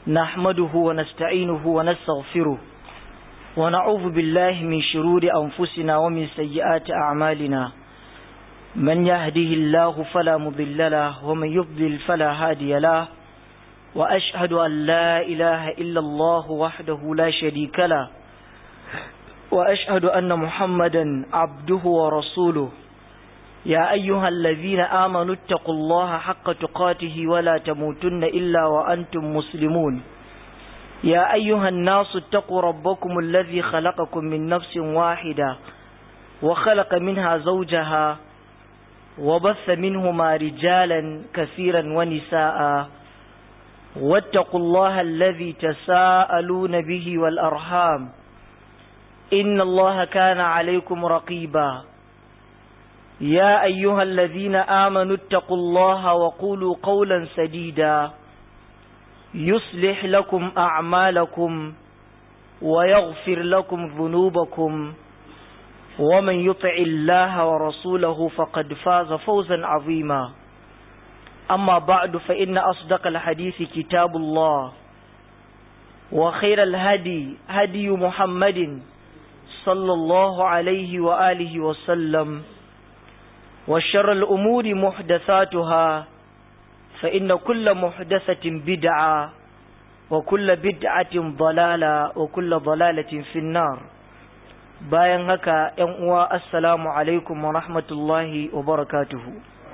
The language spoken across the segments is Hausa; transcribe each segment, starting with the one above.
نحمده ونستعينه ونستغفره ونعوذ بالله من شرور أنفسنا ومن سيئات أعمالنا من يهده الله فلا مضل له ومن يضلل فلا هادي له وأشهد أن لا إله إلا الله وحده لا شريك له وأشهد أن محمدا عبده ورسوله يا أيها الذين آمنوا اتقوا الله حق تقاته ولا تموتن إلا وأنتم مسلمون يا أيها الناس اتقوا ربكم الذي خلقكم من نفس واحدة وخلق منها زوجها وبث منهما رجالا كثيرا ونساء واتقوا الله الذي تساءلون به والأرحام إن الله كان عليكم رقيبا يا أيها الذين آمنوا اتقوا الله وقولوا قولا سديدا يصلح لكم أعمالكم ويغفر لكم ذنوبكم ومن يطع الله ورسوله فقد فاز فوزا عظيما أما بعد فإن أصدق الحديث كتاب الله وخير الهدي هدي محمد صلى الله عليه وآله وسلم وشر الأمور محدثاتها فإن كل محدثة بدعة وكل بدعة ضلالة وكل ضلالة في النار bayan haka ‘yan uwa assalamu alaikum wa rahmatullahi wa barakatuhu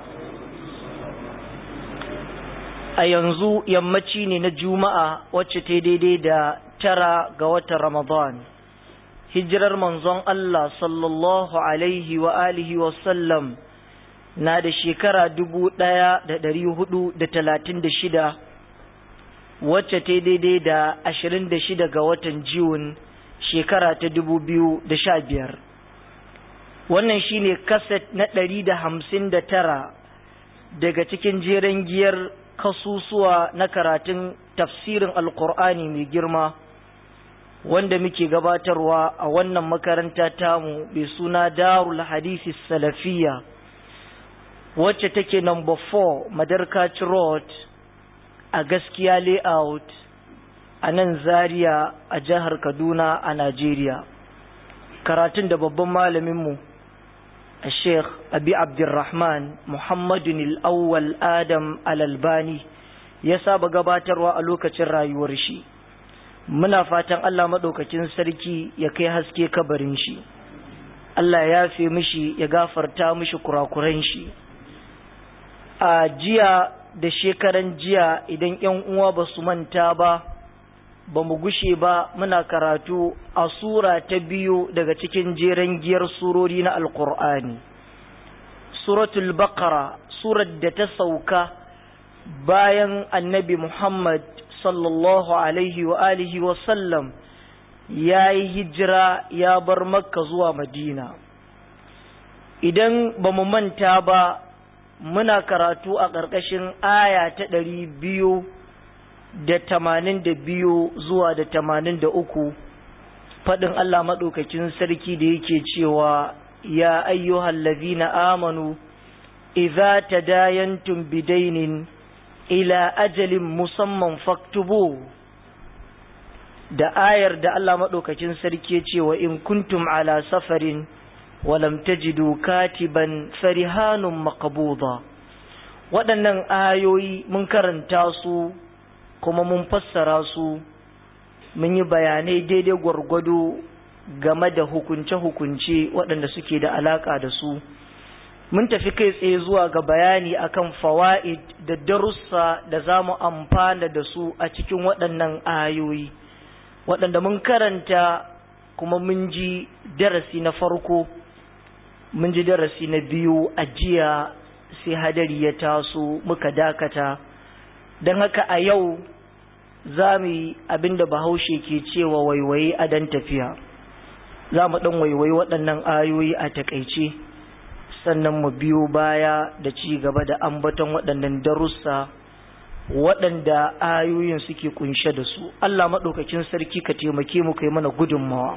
a yanzu yammaci ne na juma'a wacce ta daidai da tara ga watan ramadan hijirar manzon Allah sallallahu alaihi wa alihi wa sallam na da shekara dubu ɗaya da ɗari hudu da talatin da shida wacce ta daidai da ashirin da shida ga watan Jun shekara ta dubu biyu da sha biyar wannan shine kaset na ɗari da hamsin da tara daga cikin jeren giyar kasusuwa na karatun tafsirin alkur'ani mai girma wanda muke gabatarwa a wannan makaranta tamu mai suna darul hadisi salafiyya wacce take number 4 Madarkaci Road a gaskiya layout a nan Zaria a jihar Kaduna a Najeriya. Karatun da babban malaminmu a Sheikh Abi Abdurrahman Muhammadun Al-Awwal Adam Al-Albani ya saba gabatarwa a lokacin rayuwar shi. Muna fatan Allah maɗaukakin sarki ya kai haske kabarin shi. Allah ya fi mishi ya gafarta mishi kurakuran shi. a jiya da shekaran jiya idan ‘yan uwa ba su manta ba, ba mu gushe ba muna karatu a sura ta biyu daga cikin jeren giyar surori na Alƙur'ani. Suratul Baqara, surar da ta sauka bayan annabi Muhammad sallallahu Alaihi wa alihi wa sallam ya yi hijira ya bar Makka zuwa Madina. Idan ba mu manta ba, muna karatu a ƙarƙashin aya ta ɗari biyu da tamanin da biyu zuwa da tamanin da uku faɗin Allah maɗaukakin sarki da yake cewa ya ayyuhal ladhina amanu idza tadayantum bidainin ila ajalin musamman faktubu da ayar da Allah maɗaukakin sarki ya ce wa in kuntum ala safarin walam tajidu katiban farihanun maqbuda waɗannan ayoyi mun karanta su kuma mun fassara su mun yi bayanai daidai gwargwado game da hukunce-hukunce waɗanda suke da alaƙa da su mun tafi kai tsaye zuwa ga bayani akan fawa'id da darussa da za mu amfana da su a cikin waɗannan ayoyi waɗanda mun karanta kuma mun ji darasi na farko mun ji darasi na biyu a jiya sai hadari ya taso muka dakata don haka a yau za mu yi abinda bahaushe ke cewa waiwaye a dan tafiya za mu ɗan waiwaye waɗannan ayoyi a takaice sannan mu biyo baya da ci gaba da ambaton waɗannan darussa waɗanda ayoyin suke kunshe da su Allah maɗaukakin sarki ka taimake mu kai mana gudunmawa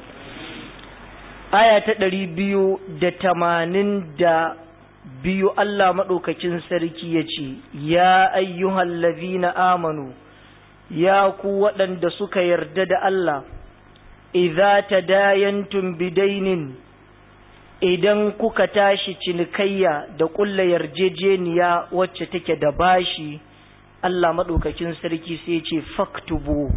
aya ta ɗari biyu da tamanin da biyu Allah maɗaukakin sarki ya ce, Ya ayyuhal na amanu, ya ku waɗanda suka yarda da Allah idza tadayantum bidainin idan kuka tashi cinikayya da ƙulla yarjejeniya wacce take da bashi Allah maɗaukakin sarki sai ce faktubuhu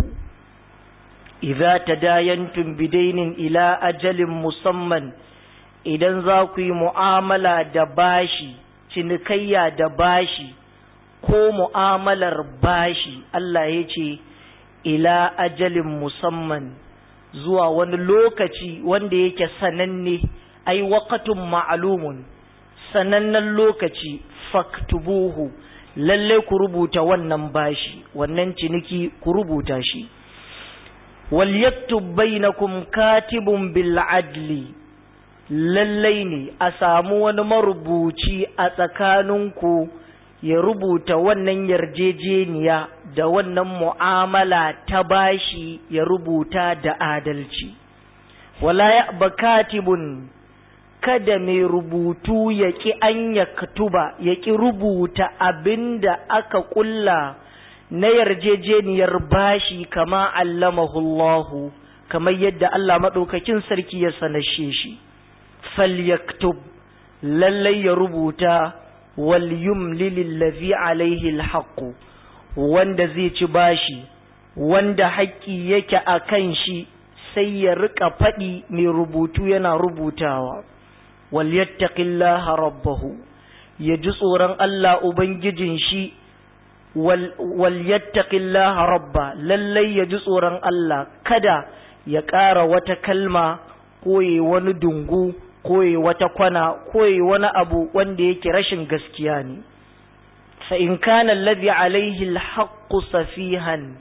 idza tadayantum bidainin ila ajalin musamman idan za ku yi mu'amala da bashi cinikayya da bashi ko mu'amalar bashi Allah ya ce ila ajalin musamman zuwa wani lokaci wanda yake sananne ai waqatun ma'lumun sanannen lokaci faktubuhu lalle ku rubuta wannan bashi wannan ciniki ku rubuta shi wal yaktub bainakum katibun bil adli lallai ne a samu wani marubuci a tsakaninku ya rubuta wannan yarjejeniya da wannan mu'amala ta bashi ya rubuta da adalci wala ya katibun kada mai rubutu ya ƙi an ya katuba ya ƙi rubuta abin da aka ƙulla na yarjejeniyar bashi kama allamahullahu kamar yadda Allah maɗaukakin sarki ya sanashe shi falyaktub lallai ya rubuta wal yumlil ladhi alaihi alhaq wanda zai ci bashi wanda haƙƙi yake a kan shi sai ya rika faɗi mai rubutu yana rubutawa wal yattaqillaha rabbahu ya ji tsoron Allah ubangijin shi wal yattaqillaha rabba lallai ya ji tsoron Allah kada ya ƙara wata kalma ko wani dungu koyi wata kwana koyi wani abu wanda yake rashin gaskiya ne fa in kana alladhi alayhi alhaqqu safihan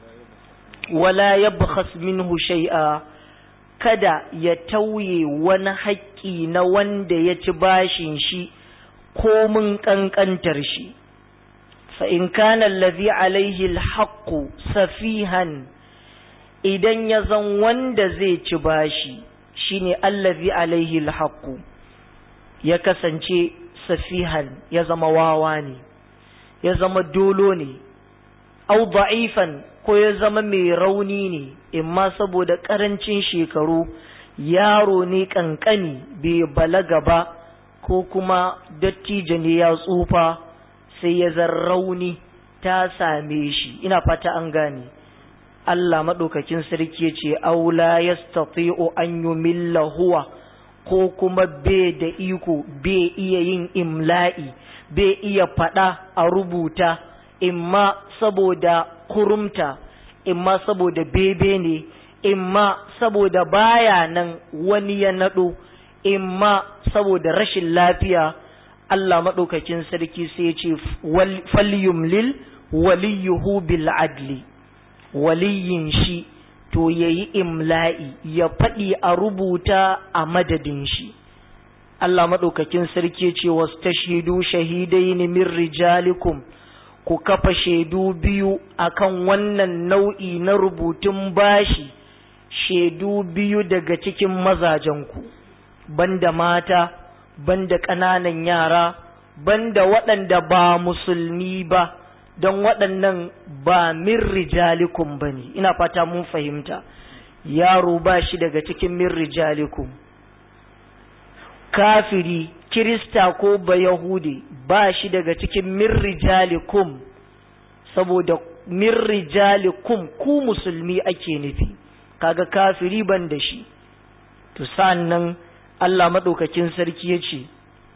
wala yabkhas minhu shay'a kada ya tauye wani haƙƙi na wanda ya ci bashin shi ko mun kankantar shi fa in kana alladhi alayhi alhaqqu safihan idan ya zan wanda zai ci bashi shine allazi alaihi alhaqu ya kasance safihan ya zama wawa ne ya zama dolo ne au da'ifan ko ya zama mai rauni ne imma saboda karancin shekaru yaro ne kankani bai balaga ba ko kuma dattijo ne ya tsufa sai ya zan rauni ta same shi ina fata an gane Allah maɗaukakin sarki ya ce, Aula ya stati'u an yi huwa ko kuma bai da iko bai iya yin imla'i, bai iya faɗa a rubuta, imma saboda kurumta, imma saboda bebe ne, imma saboda baya nan wani ya naɗo, imma saboda rashin lafiya. Allah maɗaukakin sarki sai ya ce, Falyumlil waliyuhu bil adli. waliyin shi to ya yi imla'i ya faɗi a rubuta a madadin shi. Allah maɗaukakin sarki ce wasu ta shaidu shahidai ne min rijalikum ku kafa shaidu biyu akan wannan nau'i na rubutun bashi shaidu biyu daga cikin mazajenku banda mata banda ƙananan yara banda waɗanda ba musulmi ba don waɗannan ba min rijalikum ba ne ina fata mun fahimta yaro ba shi daga cikin min rijalikum kafiri kirista ko ba yahudi ba shi daga cikin min rijalikum saboda min rijalikum ku musulmi ake nufi kaga kafiri ban da shi to nan Allah maɗaukakin sarki ya ce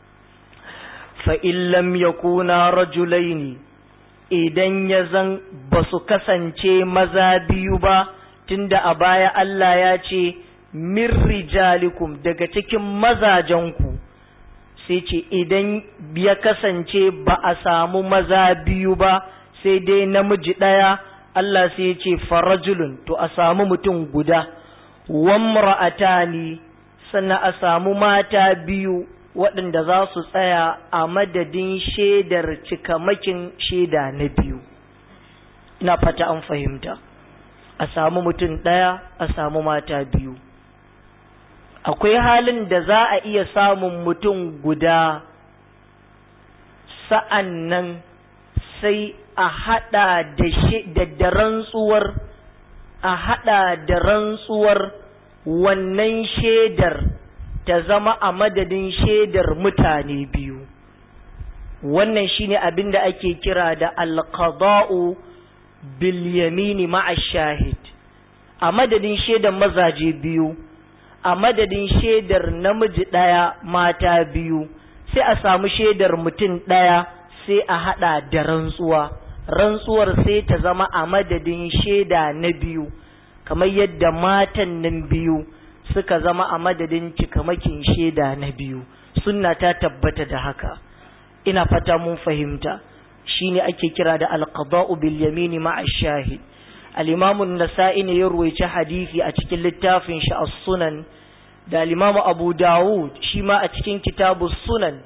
fa'in lam yakuna rajulaini idan ya zan ba su kasance maza biyu ba tunda a baya Allah ya ce min rijalikum daga cikin mazajenku sai ce idan ya kasance ba a samu maza biyu ba sai dai namiji ɗaya Allah sai ya ce farajulun to a samu mutum guda wamra'atani sannan a samu mata biyu waɗanda za su tsaya a madadin shaidar cikamakin shaida na biyu ina fata an fahimta a samu mutum ɗaya a samu mata biyu akwai halin da za a iya samun mutum guda sa'an nan sai a haɗa da da rantsuwar a haɗa da rantsuwar wannan shaidar ta zama a madadin shaidar mutane biyu wannan shine abin da ake kira da alqada'u bil yamini ma'a shahid a madadin shaidar mazaje biyu a madadin shaidar namiji ɗaya mata biyu sai a samu shaidar mutum ɗaya sai a haɗa da rantsuwa rantsuwar sai ta zama a madadin shaida na biyu kamar yadda matan nan biyu suka zama a madadin cikamakin shaida na biyu sunna ta tabbata da haka ina fata mun fahimta shine ake kira da alqada'u bil yamini ma'a shahid al-imam an-nasa'i ne ya ruwaici hadisi a cikin littafin shi as-sunan da al-imam abu dawud shi ma a cikin kitabu sunan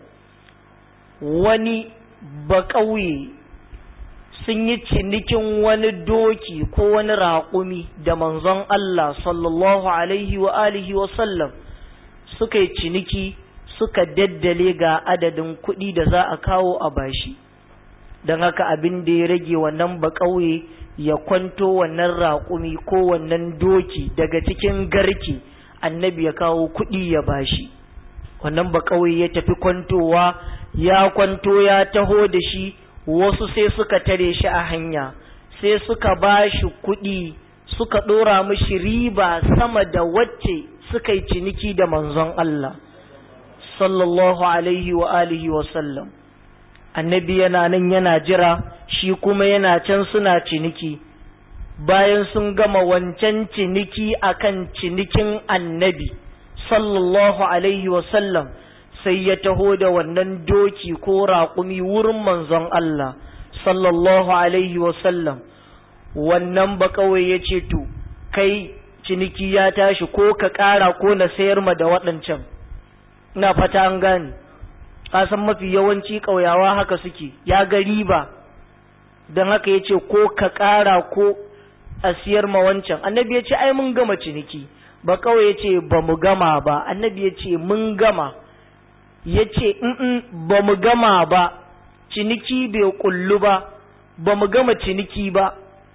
wani ba ƙauye sun yi cinikin wani doki ko wani raƙumi da manzon Allah sallallahu alaihi wa alihi wa sallam suka yi ciniki suka daddale ga adadin kuɗi da za a kawo a bashi don haka abin da ya rage wannan ba ƙauye ya kwanto wannan raƙumi ko wannan doki daga cikin garki annabi ya kawo kuɗi ya bashi wannan ba ƙauye ya tafi kwantowa ya kwanto ya taho da shi wasu sai suka tare shi a hanya sai suka ba shi kuɗi suka ɗora mishi riba sama da wacce suka yi ciniki da manzon Allah sallallahu alaihi wa alihi wa sallam annabi yana nan yana jira shi kuma yana can suna ciniki bayan sun gama wancan ciniki akan cinikin annabi sallallahu alaihi wa sallam sai ya taho da wannan doki ko raƙumi wurin manzon Allah sallallahu alaihi sallam wannan ba kawai ya ce to kai ciniki ya tashi ko ka ƙara ko na sayar ma da waɗancan ina fata an gane san mafi yawanci ƙauyawa haka suke ya ga riba don haka ya ce ko ka ƙara ko a siyar ma wancan annabi ya ce ai mun gama ciniki ba kawai ya ce ba mu gama ba annabi ya ce mun gama ya ce ba mu gama ba ciniki bai kullu ba ba mu gama ciniki ba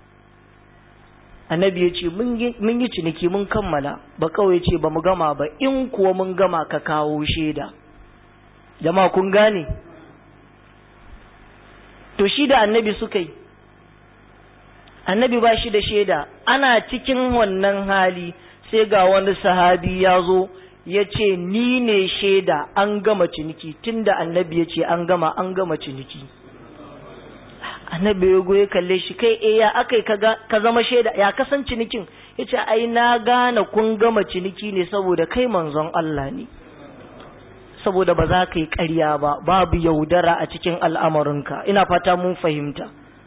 annabi ya ce mun yi ciniki mun kammala ba kawai ce ba mu gama ba in kuwa mun gama ka kawo shaida jama'a kun gane to shi da annabi suka yi annabi ba shi da shaida ana cikin wannan hali sai ga wani sahabi ya zo ya ce ni ne shaida an gama ciniki tunda annabi ya ce an gama an gama ciniki annabi ya goye kalle shi kai eh ya akai ka zama shaida ya kasan cinikin ya ce ai na gane kun gama ciniki ne saboda kai manzon Allah ne saboda ba za ka yi ƙarya ba babu yaudara a cikin al'amarinka ina fata mun fahimta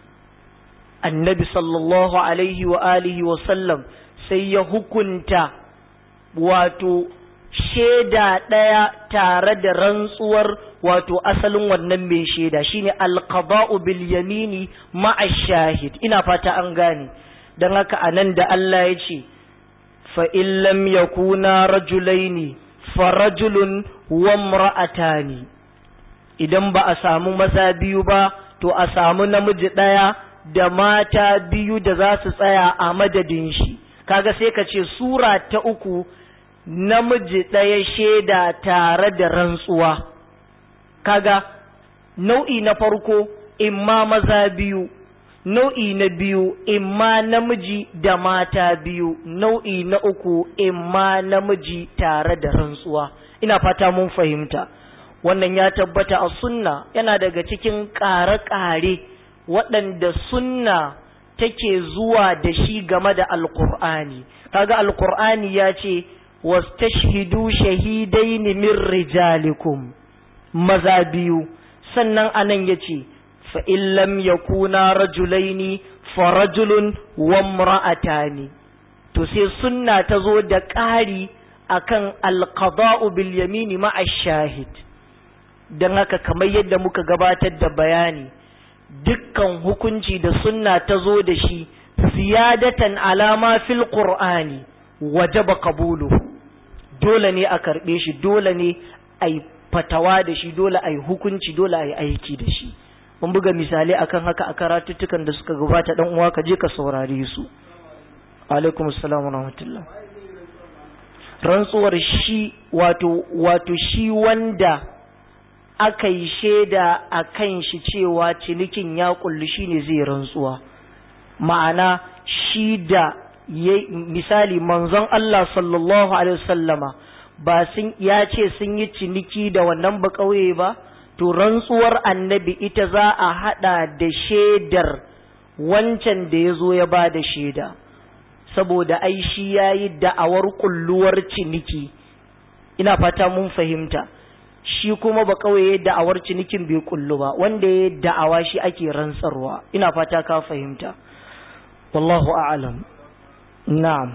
annabi sallallahu alaihi wa alihi wa sallam sai ya hukunta wato shaida ɗaya tare da rantsuwar wato asalin wannan mai shaida shine alqada'u bil yamini ma'a shahid ina fata an gane dan haka anan da Allah ya ce fa in lam yakuna rajulaini fa rajulun wa imra'atani idan ba a samu maza biyu ba to a samu namiji ɗaya da mata biyu da za su tsaya a madadin shi kaga sai ka ce sura ta uku namiji ɗaya shaida tare da rantsuwa kaga nau'i na farko imma maza biyu nau'i na biyu imma namiji da mata biyu nau'i na uku imma namiji tare da rantsuwa ina fata mun fahimta wannan ya tabbata a sunna yana daga cikin ƙare-ƙare waɗanda sunna take zuwa da shi game da alƙur'ani kaga alƙur'ani ya ce wastashhidu shahidaini min rijalikum maza biyu sannan anan yace fa in lam yakuna rajulaini fa rajulun wa imra'atani to sai sunna ta zo da ƙari akan alqada'u bil yamini ma'a shahid dan haka kamar yadda muka gabatar da bayani dukkan hukunci da sunna ta zo da shi ziyadatan alama fil qur'ani wajaba qabuluhu dole ne a karɓe shi dole ne a yi fatawa da shi dole a yi hukunci dole a yi aiki da shi mun buga misali akan haka a karatuttukan da suka gabata dan uwa ka je ka saurare su alaikum assalam wa rahmatullah rantsuwar shi wato wato shi wanda aka yi shaida a kan shi cewa cinikin ya kulli shine zai rantsuwa ma'ana shi da misali manzon Allah sallallahu alaihi wasallama ba sun ya ce sun yi ciniki da wannan ba kauye ba to rantsuwar annabi ita za a hada da shaidar wancan da ya zo ya ba da shaida saboda ai shi ya yi da'awar kulluwar ciniki ina fata mun fahimta shi kuma ba kawai da'awar cinikin bai kullu ba wanda ya da'awa shi ake rantsarwa ina fata ka fahimta wallahu a'lam na'am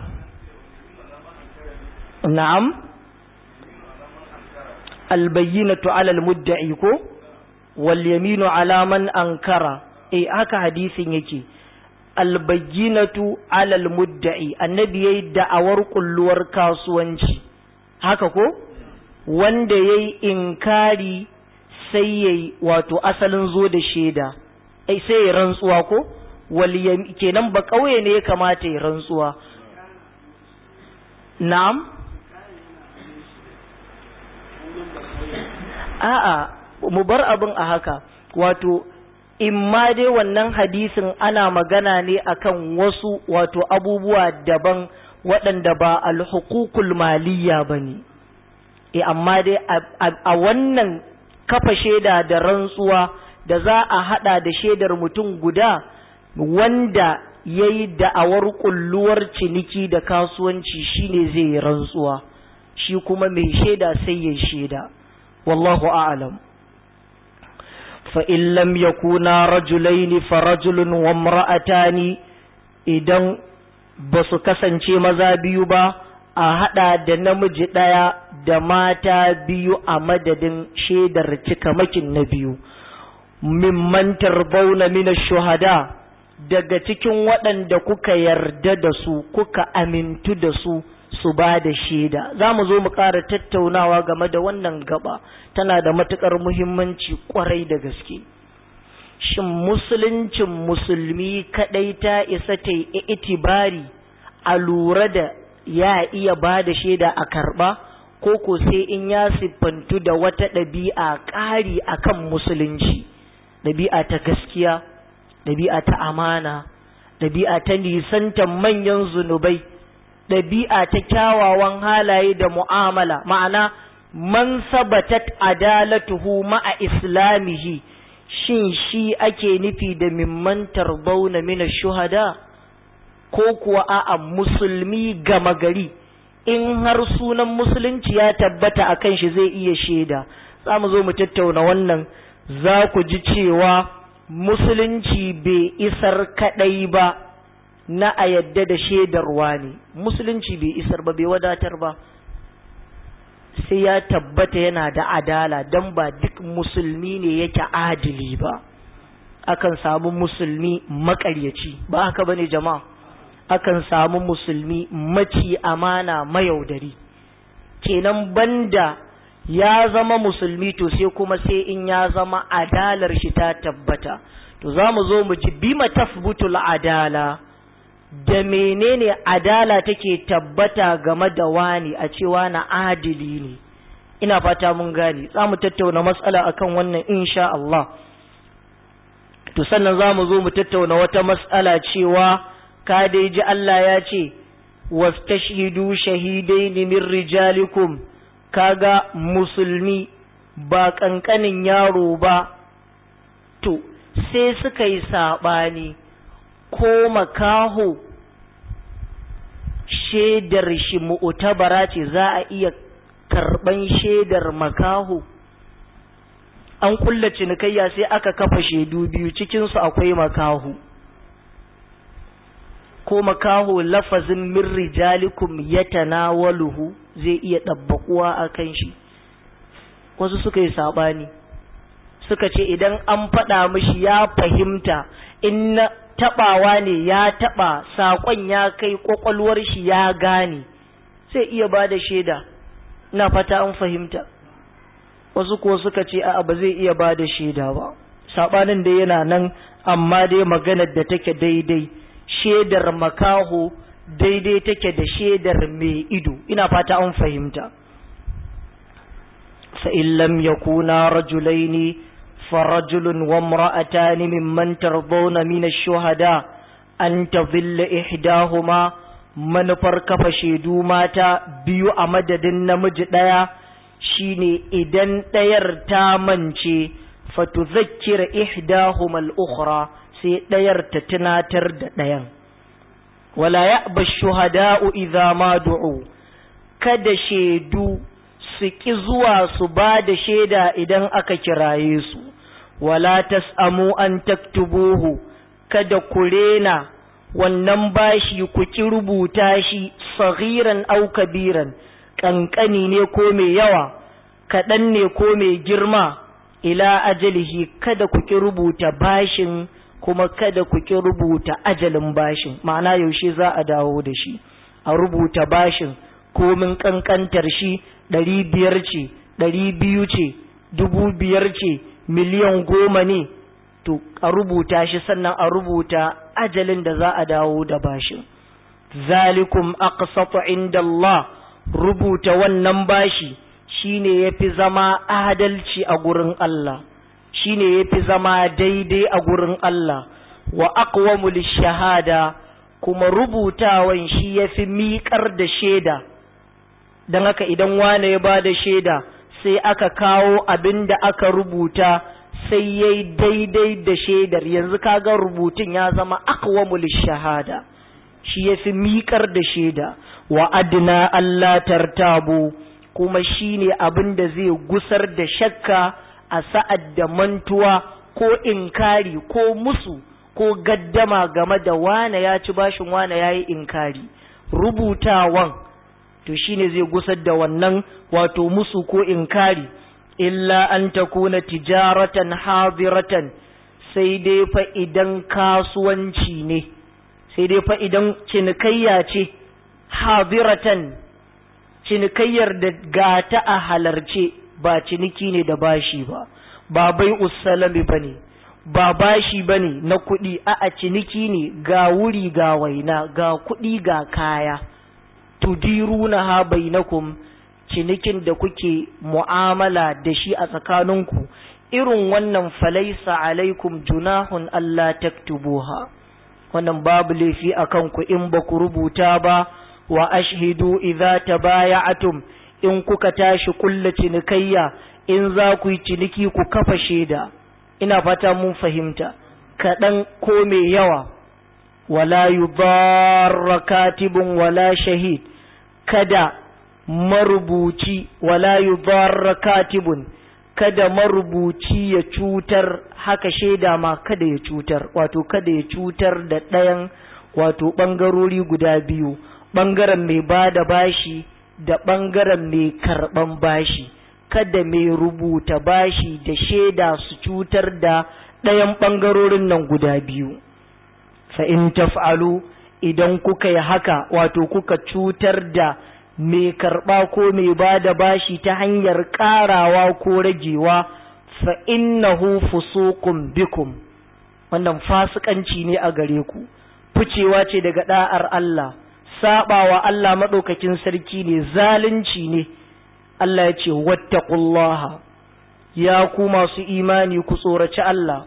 na'am albayyinatu 'ala almudda'i ko wal yaminu 'ala man ankara eh haka hadisin yake albayyinatu 'ala almudda'i annabi yayi da'awar kulluwar kasuwanci haka ko wanda yayi inkari sai yayi wato asalin zo da shaida ai sai ya rantsuwa ko wal kenan ba kauye ne ya kamata ya rantsuwa na'am a'a mu bar abin a haka wato in ma dai wannan hadisin ana magana ne akan wasu wato abubuwa daban waɗanda ba alhukukul maliyya ba ne e amma dai a wannan kafa shaida da rantsuwa da za a haɗa da shaidar mutum guda wanda ya yi da'awar kulluwar ciniki da kasuwanci shine zai yi rantsuwa shi kuma mai shaida sai ya shaida wallahu a'lam fa in lam yakuna rajulaini fa rajulun wa imra'atani idan ba su kasance maza biyu ba a hada da namiji daya da mata biyu a madadin shaidar cikamakin na biyu mimman tarbauna min shuhada daga cikin waɗanda kuka yarda da su kuka amintu da su su ba da shaida za mu zo mu ƙara tattaunawa game da wannan gaba tana da matuƙar muhimmanci ƙwarai da gaske shin musuluncin musulmi kaɗai ta isa ta yi itibari a lura da ya iya ba da shaida a karɓa ko ko sai in ya siffantu da wata ɗabi'a ƙari akan musulunci ɗabi'a ta gaskiya ɗabi'a ta amana ɗabi'a ta nisantar manyan zunubai ɗabi'a ta kyawawan halaye da mu'amala ma'ana man sabatat adalatuhu ma'a islamihi shin shi ake nufi da mimman tarbauna mina shuhada ko kuwa a'a musulmi gama gari in har sunan musulunci ya tabbata a kan shi zai iya shaida za mu zo mu tattauna wannan za ku ji cewa musulunci bai isar kaɗai ba na a yadda da shaidarwa ne musulunci bai isar ba bai wadatar ba sai ya tabbata yana da adala don ba duk musulmi ne yake adili ba akan samu musulmi makaryaci ba haka bane jama'a akan samu musulmi maci amana mayaudari kenan banda ya zama musulmi to sai kuma sai in ya zama adalar shi ta tabbata to za mu zo mu ji bima tafbutul adala da menene adala take tabbata game da wani a cewa na adili ne ina fata mun gane za mu tattauna matsala akan wannan insha Allah to sannan za mu zo mu tattauna wata matsala cewa ka dai ji Allah ya ce wastashhidu shahidaini min rijalikum kaga musulmi ba kankanin yaro ba to sai suka yi saɓani ko makaho shaidar shi mu'tabara ce za a iya karɓan shaidar makaho an kulla cinikayya sai aka kafa shaidu biyu cikinsu akwai makaho ko makaho lafazin min rijalikum ya tanawaluhu zai iya ɗabbaƙuwa a kan shi wasu suka yi saɓani suka ce idan an faɗa mishi ya fahimta in na taɓawa ne ya taɓa saƙon ya kai ƙwaƙwalwar shi ya gane sai iya ba da shaida na fata an fahimta wasu ko suka ce a ba zai iya ba da shaida ba sabanin da yana nan amma dai maganar da take daidai shaidar makaho daidai take da shaidar mai ido ina fata an fahimta fa in lam yakuna rajulaini farajulun wa imra'atani mimman tardawna min ash-shuhada an tadhilla ihdahuma manufar kafa shaidu mata biyu a madadin namiji ɗaya shine idan ɗayar ta mance fatuzakkira ihdahuma al-ukhra sai ɗayar ta tunatar da ɗayan wala ya'ba shuhada'u idza ma du'u kada shaidu su ki zuwa su ba da shaida idan aka kiraye su wala tas'amu an taktubuhu kada ku rena wannan bashi ku ki rubuta shi saghiran au kabiran kankani ne ko mai yawa kaɗan ne ko mai girma ila ajalihi kada ku ki rubuta bashin kuma kada ku ki rubuta ajalin bashin ma'ana yaushe za a dawo da shi a rubuta bashin komin kankantar shi ɗari biyar ce ɗari biyu ce dubu biyar ce miliyan goma ne to a rubuta shi sannan a rubuta ajalin da za a dawo da bashin zalikum aqsatu inda Allah rubuta wannan bashi shine yafi zama adalci a gurin Allah shine yafi zama daidai a gurin Allah wa aqwamu shahada kuma rubutawan shi yafi miƙar da shaida dan haka idan wane ya ba da shaida sai aka kawo abin da aka rubuta sai yayi daidai da shaidar yanzu kaga rubutun ya zama aqwamul shahada shi yafi miƙar da shaida wa adna Allah tartabu kuma shine abin da zai gusar da shakka a sa'ad da mantuwa ko inkari ko musu ko gaddama game da wane ya ci bashin wane yayi inkari rubutawan to shine zai gusar da wannan wato musu ko inkari illa an takuna tijaratan hadiratan sai dai fa idan kasuwanci ne sai dai fa idan cinikayya ce hadiratan cinikayyar da gata a halarce ba ciniki ne da bashi ba ba bai usalami ba ne ba bashi ba ne na kuɗi a ciniki ne ga wuri ga waina ga kuɗi ga kaya tudiruna ha bainakum cinikin da kuke mu'amala da shi a tsakaninku irin wannan falaisa alaikum junahun Allah taktubuha wannan babu laifi a kanku in ba ku rubuta ba wa ashhidu idza tabaya'atum in kuka tashi kulla cinikayya in za ku yi ciniki ku kafa shaida ina fata mun fahimta kaɗan ko mai yawa wala yudarra katibun wala shahid kada marubuci wala yudarra katibun kada marubuci ya cutar haka shaida ma kada ya cutar wato kada ya cutar da ɗayan wato ɓangarori guda biyu ɓangaren mai ba da bashi da ɓangaren mai karɓan bashi kada mai rubuta bashi da shaida su cutar da ɗayan ɓangarorin nan guda biyu fa in taf'alu idan kuka yi haka wato kuka cutar da mai karɓa ko mai ba da bashi ta hanyar ƙarawa ko ragewa fa innahu fusuqun bikum wannan fasikanci ne a gare ku ficewa ce daga da'ar Allah sabawa Allah madaukakin sarki ne zalunci ne Allah ya ce wattaqullaha ya ku masu imani ku tsoraci Allah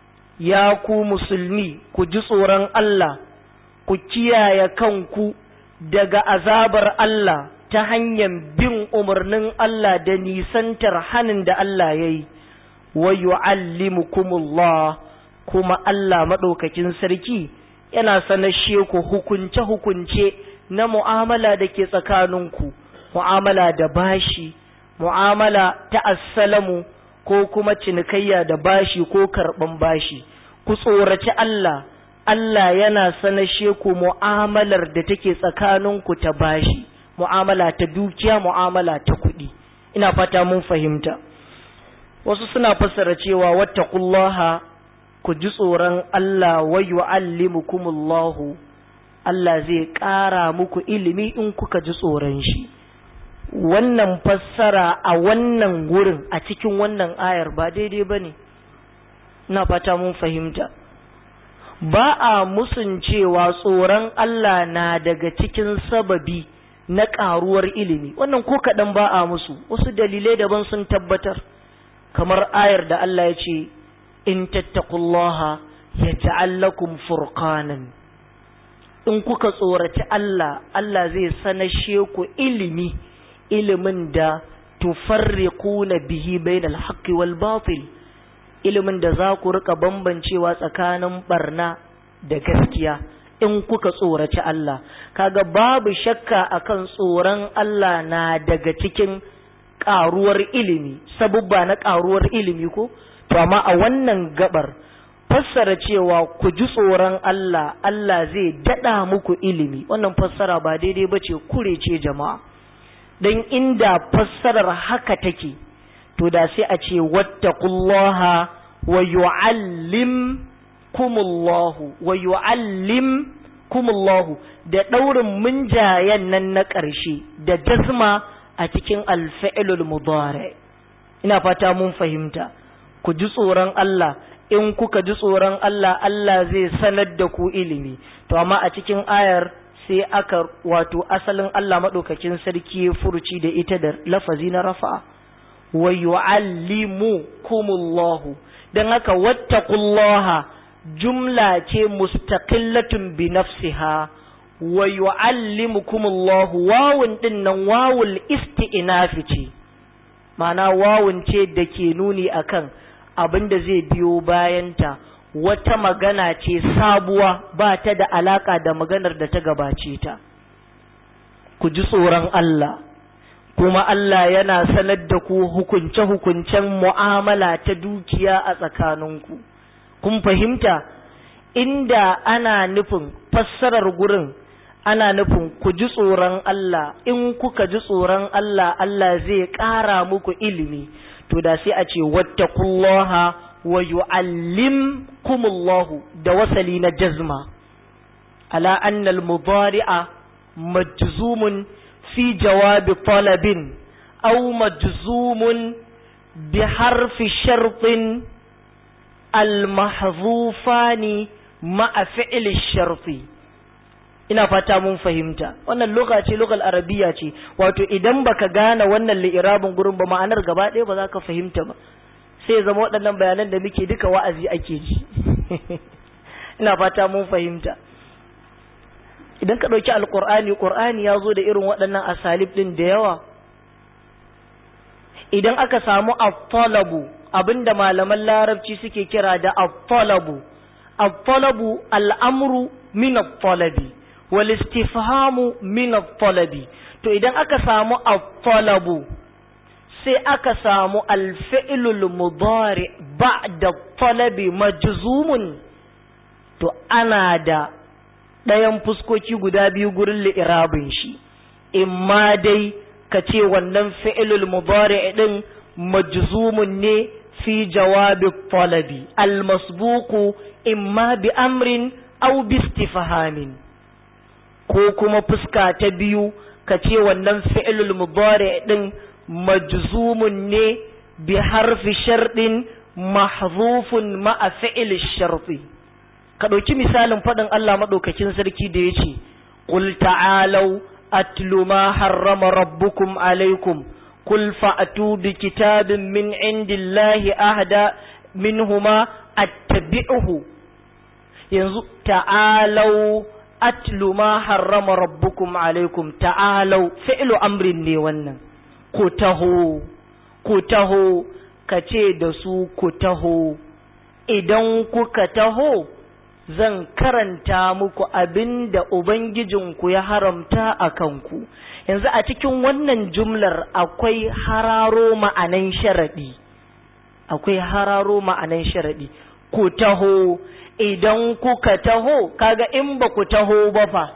ya ku musulmi ku ji tsoron Allah ku kiyaye kanku daga azabar Allah ta hanyar bin umarnin Allah da nisantar hanin da Allah ya yi, wa yu'allimukumullah kuma Allah maɗaukakin sarki yana sanashe ku hukunce-hukunce na mu'amala da ke tsakaninku, mu'amala da bashi, mu'amala ta assalamu ko kuma cinikayya da bashi ko karɓan bashi, ku tsoraci Allah. Allah yana sanashe ku mu'amalar da take tsakaninku ta bashi, mu'amala ta dukiya, mu'amala ta kuɗi. Ina fata mun fahimta. Wasu suna fassara cewa wattaqullaha ku ji tsoron Allah wa yu'allimukumullahu Allah zai ƙara muku ilimi in kuka ji tsoron shi. Wannan fassara a wannan wurin a cikin wannan ayar ba daidai ba ne. ina fata mun fahimta ba a musun cewa tsoron Allah na daga cikin sababi na ƙaruwar ilimi wannan ko kaɗan ba a musu wasu dalilai daban sun tabbatar kamar ayar da Allah ya ce in tattakullaha ya ta'allakum furqanan in kuka tsoraci Allah Allah zai sanashe ku ilimi ilimin da tufarriquna bihi bainal haqqi wal batil ilimin da za ku rika bambancewa tsakanin barna da gaskiya in kuka tsoraci Allah kaga babu shakka akan tsoron Allah na daga cikin ƙaruwar ilimi sabubba na ƙaruwar ilimi ko to amma a wannan gabar fassara cewa ku ji tsoron Allah Allah zai dada muku ilimi wannan fassara ba daidai bace kure ce jama'a dan inda fassarar haka take to da sai a ce wattaqullaha wa yu'allimkumullahu wa yu'allimkumullahu da daurin munjayen nan na ƙarshe da jazma a cikin alfa'ilul mudari ina fata mun fahimta ku ji tsoron Allah in kuka ji tsoron Allah Allah zai sanar da ku ilimi to amma a cikin ayar sai aka wato asalin Allah madaukakin sarki ya furuci da ita da lafazi na rafa wa yu'allimukumullahu dan haka wattaqullaha jumla ce mustaqillatun bi nafsiha wa yu'allimukumullahu wawun din nan wawul isti'nafi ce ma'ana wawun ce da ke nuni akan abin da zai biyo bayanta wata magana ce sabuwa ba ta da alaka da maganar da ta gabace ta ku ji tsoron Allah kuma Allah yana sanar da ku hukunce-hukuncen mu'amala ta dukiya a tsakaninku kun fahimta inda ana nufin fassarar gurin ana nufin ku ji tsoron Allah in kuka ji tsoron Allah Allah zai ƙara muku ilimi to da sai a ce wattaqullaha wa yu'allimkumullahu da wasali na jazma ala anna al-mudari'a majzumun fi jawabi talabin aw majzumun bi harfi shartin al-mahdhufani ma'a fi'li sharti ina fata mun fahimta wannan lugha ce lugal arabiya ce wato idan baka gane wannan li'irabin gurin ba ma'anar gaba ɗaya ba za ka fahimta ba sai zama waɗannan bayanan da muke duka wa'azi ake ji ina fata mun fahimta idan ka ɗauki alƙur'ani ƙur'ani ya zo da irin waɗannan asalib ɗin da yawa idan aka samu at-talabu abinda malaman larabci suke kira da at-talabu at-talabu al'amru min at-talabi wal istifhamu min at-talabi to idan aka samu at-talabu sai aka samu al-fi'lul mudari ba'da at-talabi majzumun to ana da ɗayan fuskoki guda biyu gurin li'irabin shi imma dai ka ce wannan fi'lul mudari din majzumun ne fi jawabi talabi al-masbuqu imma bi amrin aw bi istifhamin ko kuma fuska ta biyu ka ce wannan fi'lul mudari din majzumun ne bi harfi sharɗin mahzufun ma'a fi'l sharti ka ɗauki misalin faɗin Allah maɗaukakin sarki da ya ce qul ta'alau atlu ma harrama rabbukum alaikum qul fa'tu bi kitabin min indillahi ahda minhuma attabi'uhu yanzu ta'alau atlu ma harrama rabbukum alaikum ta'alau fi'lu amrin ne wannan ku taho ku taho ka ce da su ku taho idan kuka taho zan karanta muku abin da ubangijinku ya haramta a kanku yanzu a cikin wannan jumlar akwai hararo ma'anan sharaɗi akwai hararo ma'anan sharaɗi ku taho idan kuka taho kaga in ba ku taho ba fa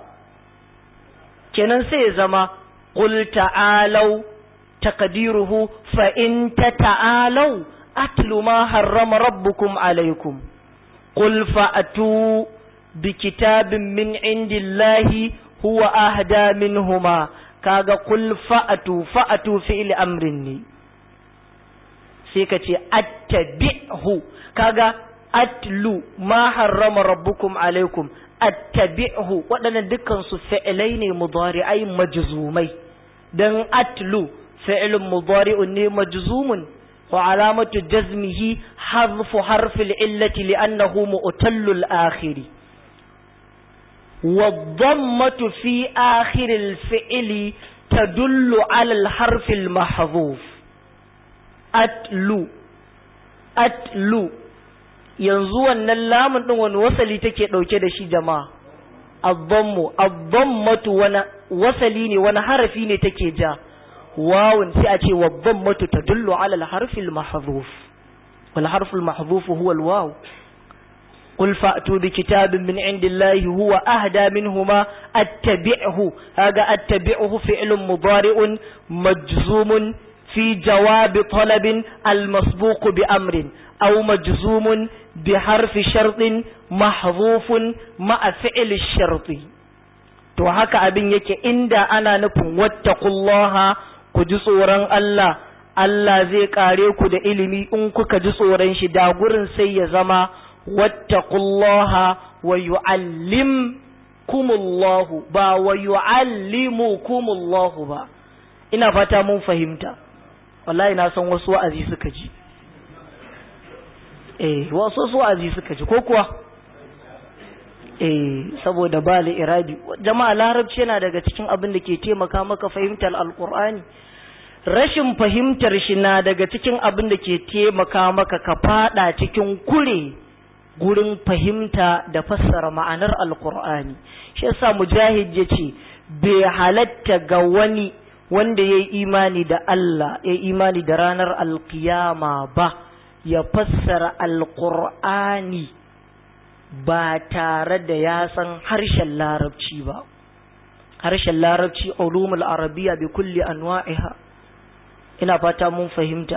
kenan sai zama qul ta'alau taqdiruhu fa in tata'alau atlu ma harrama rabbukum alaikum qul fa'tu bi kitabin min indillahi huwa ahda minhuma kaga qul fa'tu fa'tu fi'l amrin ne sai ka ce attabi'hu kaga atlu ma harrama rabbukum alaikum attabi'hu waɗannan dukkan su fi'ilai ne mudari'ai majzumai dan atlu fi'lun mudari'un ne majzumun wa alamatu jazmihi hadfu harfil illati li'annahu mu'tallul akhiri والضمة في آخر الفعل تدل على الحرف المحذوف أتلو أتلو yanzu wannan lamun ɗin wani wasali take ɗauke da shi jama'a addammu addammatu wani wasali ne wani harafi ne take ja wawun sai a ce waddammatu tadullu ala al-harfi al-mahdhuf wal harfu al-mahdhuf huwa al-waw قل فأتوا بكتاب من عند الله هو أهدى منهما أتبعه هذا أتبعه فعل مضارع مجزوم في جواب طلب المسبوق بأمر أو مجزوم بحرف شرط محذوف مع فعل الشرط to haka abin yake inda ana nufin wattaqullaha ku ji tsoron Allah Allah zai kare ku da ilimi in kuka ji tsoron shi da gurin sai ya zama wattaqullaha wa yu'allimkumullahu ba wa yu'allimukumullahu ba ina fata mun fahimta wallahi na san wasu wa'azi suka ji eh wasu wa'azi suka ji ko kuwa eh saboda ba irabi jama'a larabci yana daga cikin abin da ke taimaka maka fahimtar alqur'ani rashin fahimtar shi na daga cikin abin da ke taimaka maka ka fada cikin kure gurin fahimta da fassara ma'anar alkur'ani shi yasa mujahid ya ce bai halatta ga wani wanda ya yi imani da Allah ya yi imani da ranar alkiyama ba ya fassara alkur'ani ba tare da ya san harshen larabci ba harshen larabci ulumul arabiya bi kulli anwa'iha ina fata mun fahimta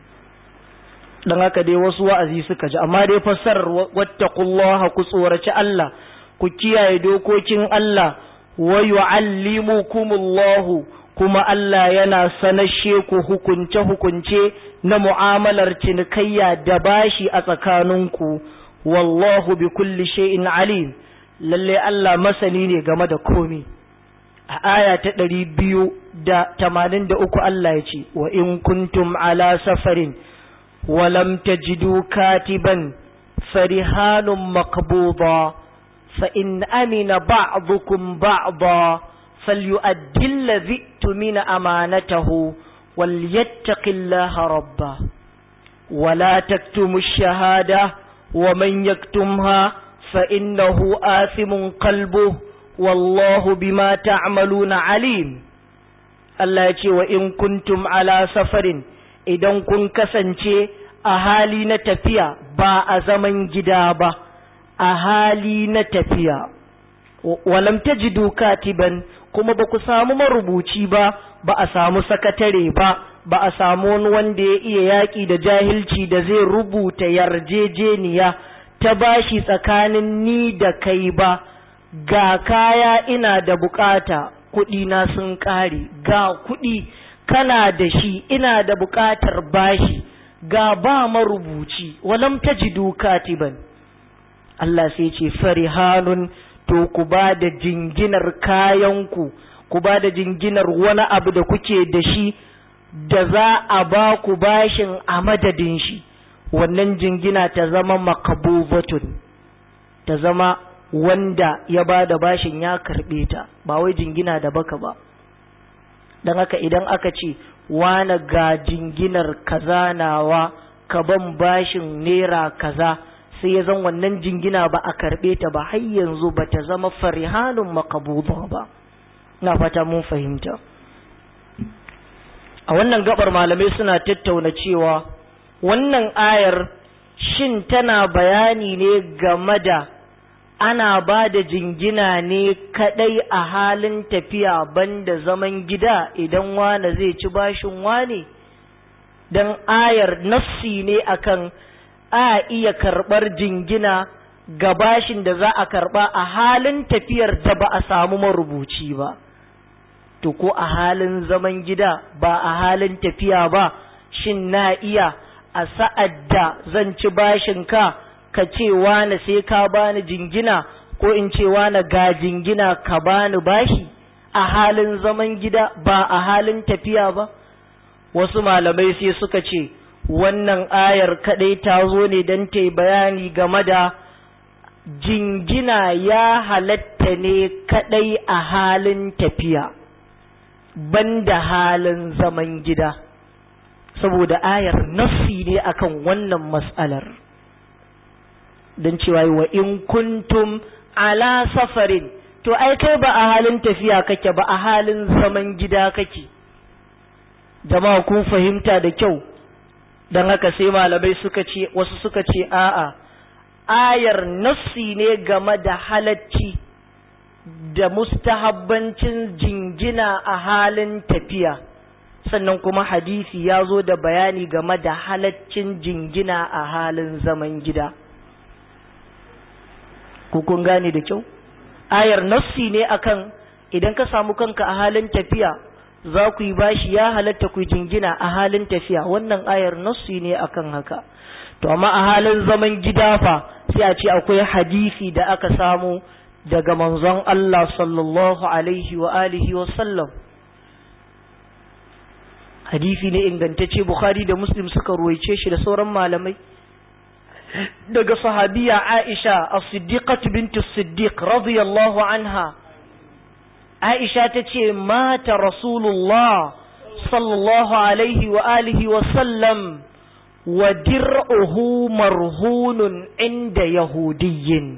dan haka dai wasu wa'azi suka ji amma dai fassarar wattaqullaha ku tsoraci Allah ku kiyaye dokokin Allah wa yu'allimukumullahu kuma Allah yana sanashe ku hukunce hukunce na mu'amalar cinikayya da bashi a tsakaninku wallahu bi kulli shay'in alim lalle Allah masani ne game da komai a aya ta ɗari biyu da tamanin da uku Allah ya ce wa in kuntum ala safarin ولم تجدوا كاتبا فرهان مقبوضا فإن أمن بعضكم بعضا فليؤدي الذي اؤتمن أمانته وليتق الله ربه ولا تكتموا الشهادة ومن يكتمها فإنه آثم قلبه والله بما تعملون عليم الله يقول وإن كنتم على سفر idan kun kasance a hali na tafiya ba a zaman gida ba a hali na tafiya walam tajidu katiban kuma ba ku samu marubuci ba ba a samu sakatare ba ba a samu wani wanda ya iya yaƙi da jahilci da zai rubuta yarjejeniya ta bashi tsakanin ni da kai ba ga kaya ina da bukata kuɗina sun ƙare ga kuɗi kana da shi ina da buƙatar bashi ga ba marubuci walam tajidu katiban Allah sai ce farihanun to ku ba da jinginar kayanku ku ba da jinginar wani abu da kuke da shi da za a ba ku bashin a madadin shi wannan jingina ta zama makabubatun ta zama wanda ya ba da bashin ya karɓe ta ba wai jingina da baka ba don haka idan aka ce wane ga jinginar kaza nawa ka ban bashin naira kaza sai ya zan wannan jingina ba a karɓe ta ba har yanzu ba ta zama farihanun makabuba ba na fata mun fahimta a wannan gabar malamai suna tattauna cewa wannan ayar shin tana bayani ne game da ana ba da jingina ne kadai a halin tafiya banda zaman gida idan wane zai ci bashin wane don ayar nassi ne akan a iya karɓar jingina ga bashin da za a karɓa a halin tafiyar da ba a samu marubuci ba to ko a halin zaman gida ba a halin tafiya ba shin na iya a sa'ad da zan ci bashin ka ka ce wani sai ka bani jingina ko in ce wani ga jingina ka bani bashi a halin zaman gida ba a halin tafiya ba wasu malamai sai suka ce wannan ayar kadai ta zo ne don ta bayani game da jingina ya halatta ne kadai a halin tafiya banda halin zaman gida saboda ayar nassi ne akan wannan mas'alar don cewa wa in kuntum ala safarin to ai kai ba a halin tafiya kake ba a halin zaman gida kake jama'a kun fahimta da kyau don haka sai malamai suka ce wasu suka ce a'a ayar nassi ne game da halacci da mustahabbancin jingina a halin tafiya sannan kuma hadisi ya zo da bayani game da halaccin jingina a halin zaman gida kun gane da kyau ayar nassi ne akan idan ka samu kanka a halin tafiya za ku yi bashi ya halatta ku jingina a halin tafiya wannan ayar nassi ne akan haka to amma a halin zaman gida fa sai a ce akwai hadisi da aka samu daga manzon Allah sallallahu alaihi wa alihi wa sallam hadisi ne ingantacce Bukhari da Muslim suka ruwaice shi da sauran malamai daga sahabiya Aisha as-Siddiqah bint as-Siddiq radiyallahu anha Aisha ta ce mata Rasulullah sallallahu alaihi wa alihi wa sallam wa dir'uhu marhunun inda yahudiyyin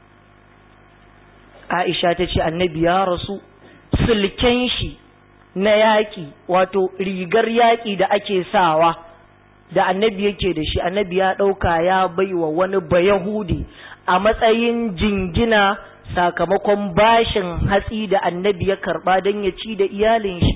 Aisha ta ce annabi ya rasu sulken shi na yaƙi wato rigar yaƙi da ake sawa da annabi yake da shi annabi ya ɗauka ya baiwa wani bayahudi a matsayin jingina sakamakon bashin hatsi da annabi ya karɓa don ya ci da iyalin shi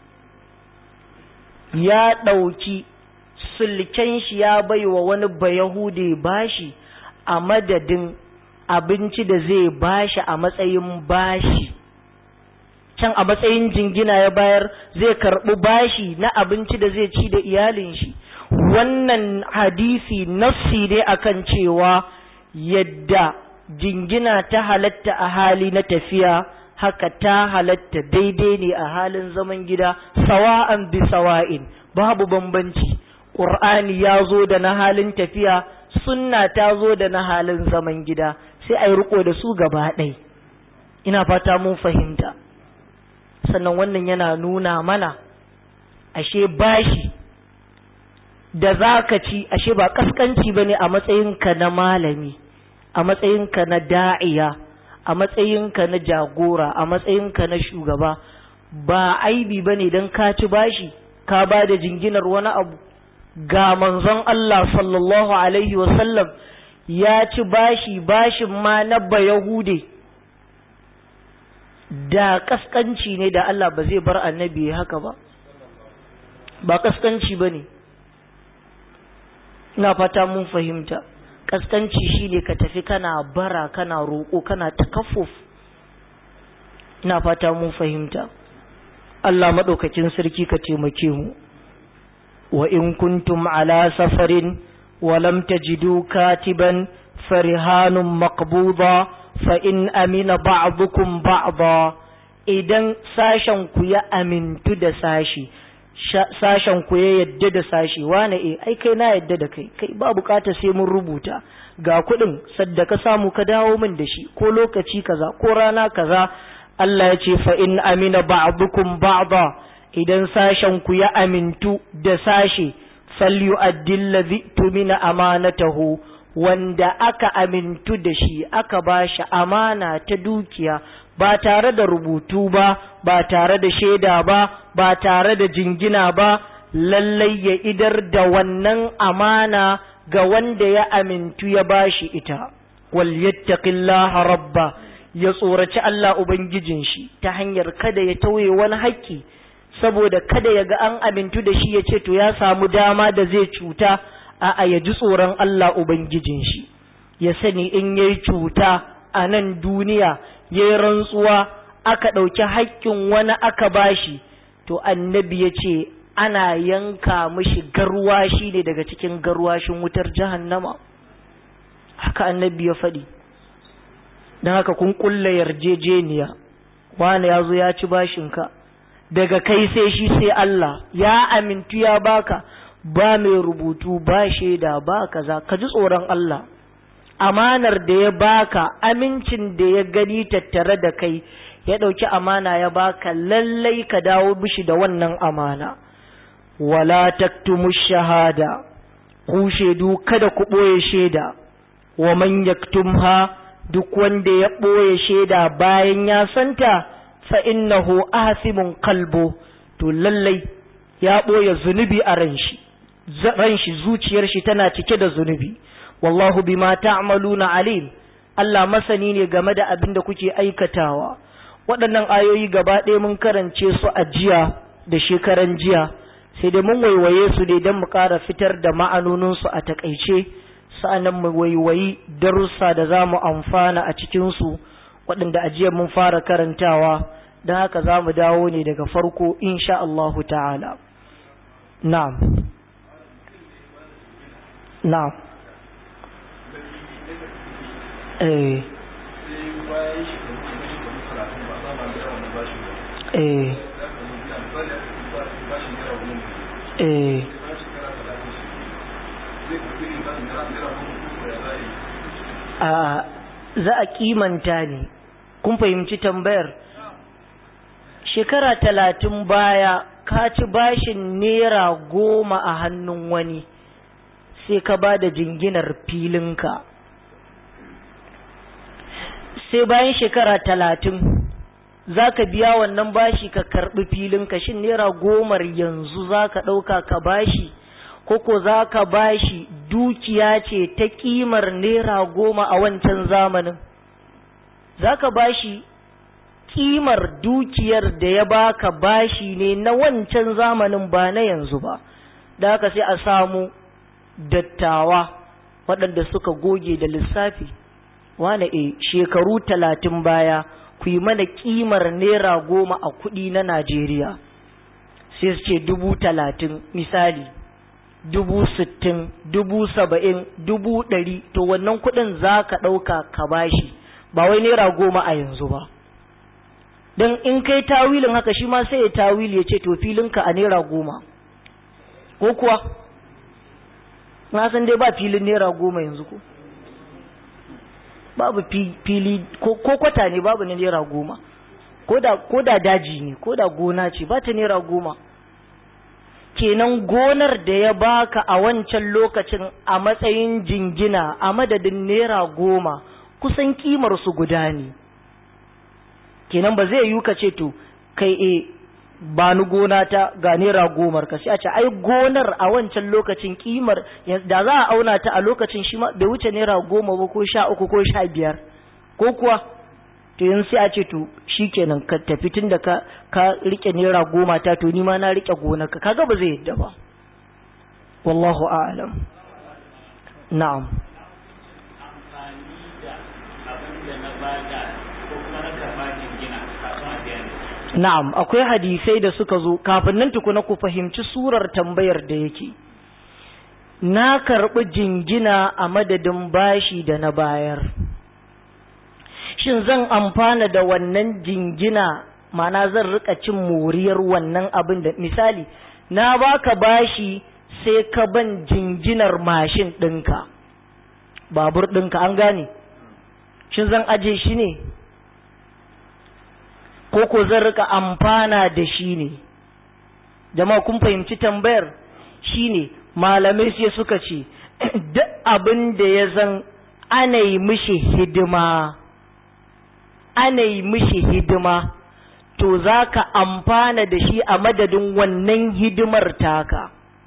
ya ɗauki sulken shi ya baiwa wani bayahudi bashi a madadin abinci da zai bashi a matsayin bashi can a matsayin jingina ya bayar zai karɓi bashi na abinci da zai ci da iyalin shi wannan hadisi nassi ne akan cewa yadda jingina ta halatta a hali na tafiya haka ta halatta daidai ne a halin zaman gida sawa'an bi sawa'in babu bambanci ƙur'ani ya zo da na halin tafiya sunna ta zo da na halin zaman gida sai a yi riko da su gaba ɗai ina fata mun fahimta sannan wannan yana nuna mana ashe bashi da za ka ci ashe ba kaskanci ba ne a matsayinka na malami a matsayinka na da'iya a matsayinka na jagora a matsayinka na shugaba ba aibi ba ne don ka ci bashi ka ba da jinginar wani abu ga manzon Allah sallallahu alaihi wasallam ya ci bashi bashin ma na bayahude da kaskanci ne da Allah ba zai bar annabi haka ba ba kaskanci ba ne ina fata mun fahimta kaskanci shine ka tafi kana bara kana roƙo kana takaffuf ina fata mun fahimta Allah maɗaukakin sarki ka taimake mu wa in kuntum ala safarin wa lam tajidu katiban farihanun maqbuda fa in amina ba'dukum ba'da idan sashen ku ya amintu da sashi sashen ku ya yadda da sashi wane eh ai kai na yadda da kai kai ba bukata sai mun rubuta ga kuɗin sadda ka samu ka dawo min da shi ko lokaci kaza ko rana kaza Allah ya ce fa in amina ba'dukum ba'da idan sashen ku ya amintu da sashe falyu'addi allazi tumina amanatahu wanda aka amintu da shi aka ba shi amana ta dukiya ba tare da rubutu ba ba tare da shaida ba ba tare da jingina ba lallai ya idar da wannan amana ga wanda ya amintu ya ba shi ita wal yattaqillaha rabba ya tsoraci Allah ubangijin shi ta hanyar kada ya tauye wani haƙƙi saboda kada ya ga an amintu da shi ya ce to ya samu dama da zai cuta a'a ya ji tsoron Allah Ubangijin shi, ya sani in ya yi cuta a nan duniya, ya yi rantsuwa aka ɗauki haƙƙin wani aka bashi, to annabi ya ce ana yanka mishi garwashi ne daga cikin garwashin wutar jahannama. haka annabi ya faɗi don haka kun kulla yarjejeniya wani ya zo ya ci bashinka daga kai sai shi sai Allah ya amintu ya baka ba mai rubutu ba shaida ba kaza ka ji tsoron Allah amanar da ya baka amincin da ya gani tattare da kai ya ɗauki amana ya baka lallai ka dawo bishi da wannan amana wala taktumu shahada ku shaidu kada ku ɓoye shaida wa man yaktumha duk wanda ya ɓoye shaida bayan ya santa fa innahu asimun kalbo to lallai ya ɓoye zunubi a ran shi ran shi zuciyar shi tana cike da zunubi wallahu bima ta'maluna alim Allah masani ne game da abin da kuke aikatawa waɗannan ayoyi gaba ɗaya mun karance su a jiya da shekaran jiya sai dai mun waiwaye su ne don mu ƙara fitar da ma'anoninsu a takaice sa'annan mu waiwayi darussa da za mu amfana a cikinsu waɗanda a jiya mun fara karantawa don haka za mu dawo ne daga farko insha Allahu ta'ala na'am na'am eh eh eh a za a kimanta ne kun fahimci tambayar shekara talatin baya ka ci bashin naira goma a hannun wani sai ka ba da jinginar filinka sai bayan shekara talatin za ka biya wannan bashi ka karɓi filinka shin naira gomar yanzu za ka ɗauka ka bashi koko za ka bashi dukiya ce ta ƙimar naira goma a wancan zamanin za ka bashi ƙimar dukiyar da ya baka bashi ne na wancan zamanin ba na yanzu ba da haka sai a samu dattawa waɗanda suka goge da lissafi wane e shekaru talatin baya ku yi mana kimar naira goma a kuɗi na Najeriya sai su ce dubu talatin misali dubu sittin dubu saba'in dubu ɗari to wannan kuɗin za ka ɗauka ka bashi ba wai naira goma a yanzu ba don in kai tawilin haka shi ma sai ya tawili ya ce to filinka a naira goma ko kuwa na san dai ba filin naira goma yanzu ko babu fili ko kwata ne babu na naira goma ko da daji ne ko da gona ce ba ta naira goma kenan gonar da ya baka a wancan lokacin a matsayin jingina a madadin naira goma kusan kimar su guda ne kenan ba zai yi ka ce to kai e ba ni gona ta ga naira gomar ka sai a ce ai gonar a wancan lokacin kimar da za a auna ta a lokacin shi ma bai wuce naira goma ba ko sha uku ko sha biyar ko kuwa to yanzu sai a ce to shikenan ka tafi tun da ka ka rike naira goma ta to ni ma na rike gonar ka kaga ba zai yadda ba wallahu a'lam na'am Na'am, akwai hadisai da suka zo, kafin nan tukuna ku fahimci surar tambayar da yake. Na karɓi jingina a madadin bashi da na bayar. Shin zan amfana da wannan jingina, mana zan rika cin moriyar wannan abin da misali, na baka bashi sai ka ban jinginar mashin ɗinka, babur ɗinka an gane. Shin zan aje shi ne? ko ko zan rika amfana da shi ne jama'a kun fahimci tambayar shi ne malamai sai suka ce duk abin da ya zan ana yi mishi hidima ana yi mishi hidima to za ka amfana da shi a madadin wannan hidimar taka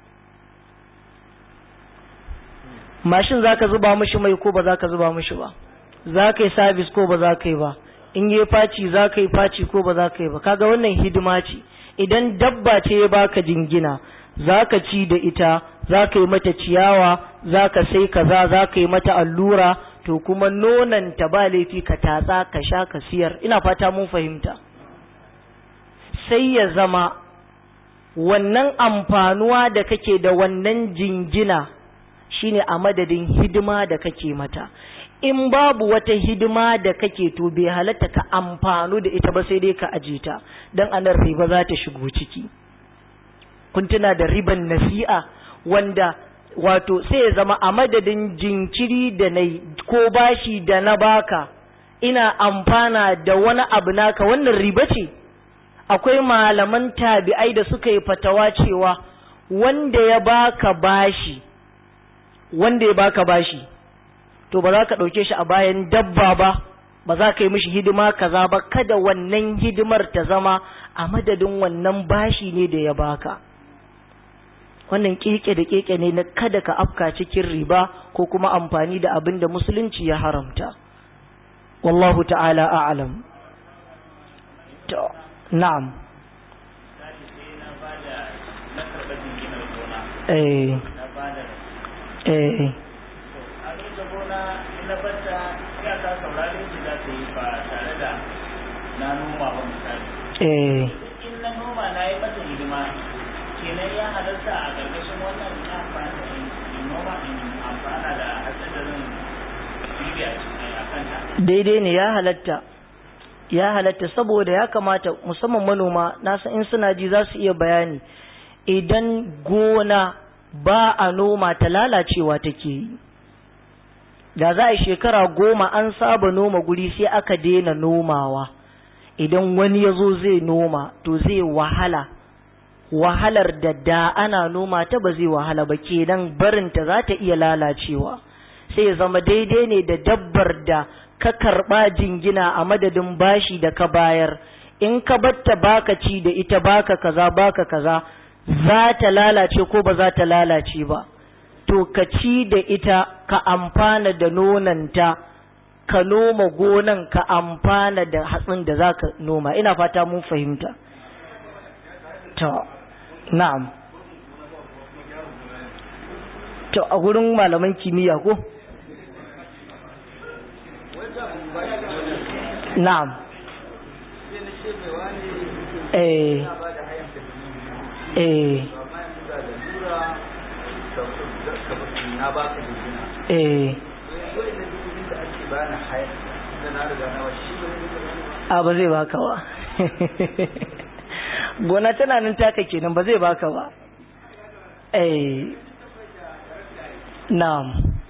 mashin za ka zuba mishi mai ko ba za ka zuba mishi ba za ka yi sabis ko ba za ka yi ba in yi faci za ka yi faci ko ba za ka yi ba kaga wannan hidima ce idan dabba ce ya baka jingina za ka ci da ita za ka yi mata ciyawa za ka sai kaza za ka yi mata allura to kuma nonanta ba laifi ka tatsa ka sha ka siyar ina fata mun fahimta sai ya zama wannan amfanuwa da kake da wannan jingina shine a madadin hidima da kake mata in babu wata hidima da kake to bai halatta ka amfanu da ita ba sai dai ka aje ta dan anan riba za ta shigo ciki kun tuna da riban nasi'a wanda wato sai ya zama a madadin jinkiri da na ko bashi da na baka ina amfana da wani abu naka wannan riba ce akwai malaman tabi'ai da suka yi fatawa cewa wanda ya baka bashi wanda ya baka bashi to ba za ka ɗauke shi a bayan dabba ba ba za ka yi mishi hidima kaza ba kada wannan hidimar ta zama a madadin wannan bashi ne da ya baka wannan keke da keke ne na kada ka afka cikin riba ko kuma amfani da abin da musulunci ya haramta wallahu ta'ala a'lam to na'am eh eh na noma ba misali eh in na noma na yi mata hidima kenan ya halarta a ƙarƙashin wannan amfani da in noma in amfana da hatsin da zan girbe a kanta daidai ne ya halatta ya halatta saboda ya kamata musamman manoma na san in suna ji za su iya bayani idan gona ba a noma ta lalacewa take yi da za a yi shekara goma an saba noma guri sai aka daina nomawa idan wani ya zo zai noma to zai wahala wahalar da da ana noma ta ba zai wahala ba kenan barinta za ta iya lalacewa sai ya zama daidai ne da dabbar da ka karɓa jingina a madadin bashi da ka bayar in ka batta baka ci da ita baka kaza baka kaza za ta lalace ko ba za ta lalace ba to ka ci da ita ka amfana da nonanta ka noma gonan ka amfana da hatsin da za ka noma ina fata mun fahimta to na'am to a gurin malaman kimiyya ko na'am eh eh eh a ba zai baka ba gona tana nan taka kenan ba zai baka ba eh na'am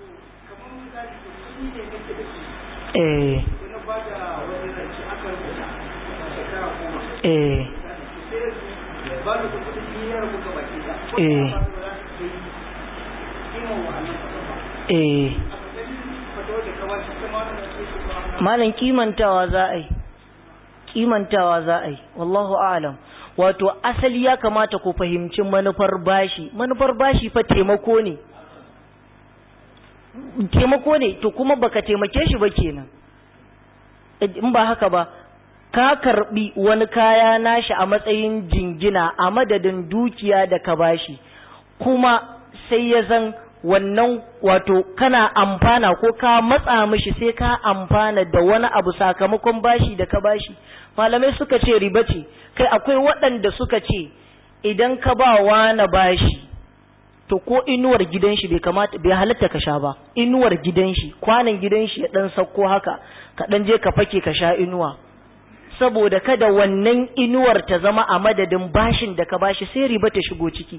eh eh eh eh malam kimantawa za a yi kimantawa za a yi wallahu a'lam wato asali ya kamata ku fahimci manufar bashi manufar bashi fa taimako ne taimako ne to kuma baka taimake shi ba kenan in ba haka ba ka karbi wani kaya nashi a matsayin jingina a madadin dukiya da ka bashi kuma sai ya zan wannan wato kana amfana ko ka matsa mishi sai ka amfana da wani abu sakamakon bashi da ka bashi malamai suka ce riba ce kai akwai waɗanda suka ce idan ka ba wani bashi to ko inuwar gidan shi bai kamata bai halatta ka sha ba inuwar gidan shi kwanan gidan shi ya dan sauko haka ka dan je ka fake ka sha inuwa saboda kada wannan inuwar ta zama a madadin bashin da ka bashi sai riba ta shigo ciki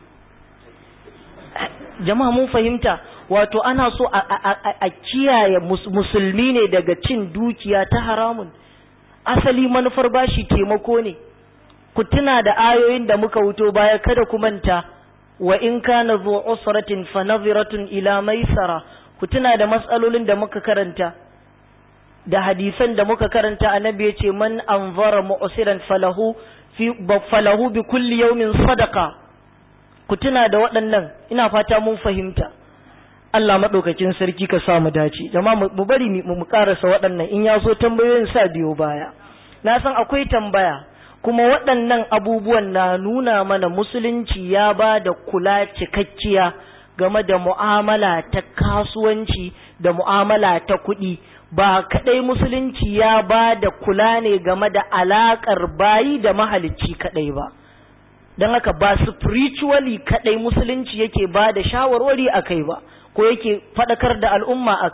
jama'a mun fahimta wato ana so a kiyaye musulmi ne daga cin dukiya ta haramun asali manufar bashi taimako ne ku tuna da ayoyin da muka wuto baya kada ku manta wa in kana zu usratin fa nadhiratun ila maisara ku tuna da matsalolin da muka karanta da hadisan da muka karanta annabi yace man anzara mu'siran falahu fi falahu bi kulli yawmin sadaqa ku tuna da waɗannan ina fata mun fahimta Allah maɗaukakin sarki ka sa mu dace jama mu bari mu karasa waɗannan in ya so tambayoyin sa biyo baya na san akwai tambaya kuma waɗannan abubuwan na nuna mana musulunci ya ba da kula cikakkiya game da mu'amala ta kasuwanci da mu'amala ta kuɗi ba kaɗai musulunci ya ba da kula ne game da alaƙar bayi da mahalicci kaɗai ba don haka ba spiritually kaɗai musulunci yake ba da shawarwari a kai ba ko yake faɗakar da al'umma a kai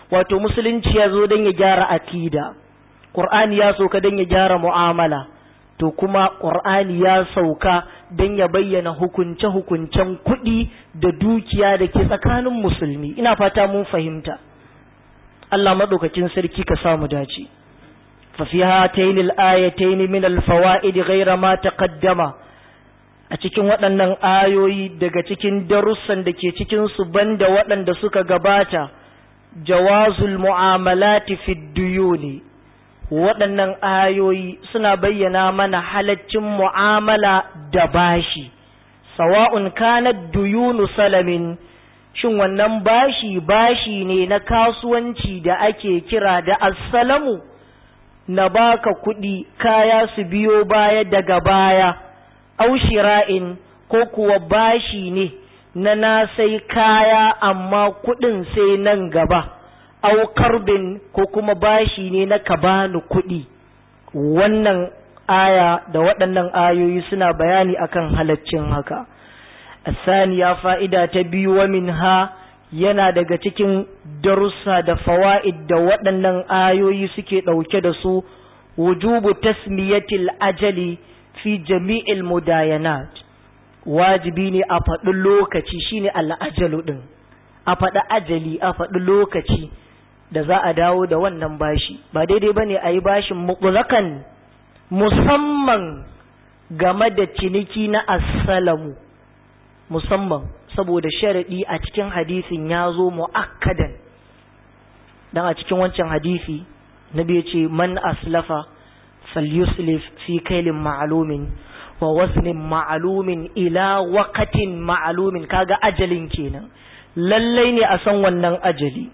wato musulunci ya zo don ya gyara akida ƙur'ani ya sauka don ya gyara mu'amala to kuma ƙur'ani ya sauka don ya bayyana hukunce-hukuncen kuɗi da dukiya da ke tsakanin musulmi ina fata mun fahimta Allah maɗaukakin sarki ka samu dace ففي هاتين الآيتين من الفوائد غير ما تقدم a cikin waɗannan ayoyi daga cikin darussan da ke cikinsu banda waɗanda suka gabata jawazul mu'amalati fi duyuni waɗannan ayoyi suna bayyana mana halaccin mu'amala da bashi sawa'un kanat duyunu salamin shin wannan bashi bashi ne na kasuwanci da ake kira da assalamu na baka kuɗi kaya su biyo baya daga baya au shira'in ko kuwa bashi ne na na sai kaya amma kuɗin sai nan gaba au karbin ko kuma bashi ne na ka bani kuɗi wannan aya da waɗannan ayoyi suna bayani akan halaccin haka asaniya fa'ida ta biyu wa minha yana daga cikin darussa da fawa'id da waɗannan ayoyi suke ɗauke da su wujubu tasmiyatil ajali fi jami'il mudayanat wajibi ne a faɗi lokaci shine al'ajalu ɗin a faɗi ajali a faɗi lokaci da za a dawo da wannan bashi ba daidai ba ne a yi bashin mutlakan musamman game da ciniki na assalamu musamman saboda sharaɗi a cikin hadisin ya zo mu'akkadan dan a cikin wancan hadisi nabi ya ce man aslafa falyuslif fi kailin ma'alumin wa wasnin ma'alumin ila waqatin ma'alumin kaga ajalin kenan lallai ne a san wannan ajali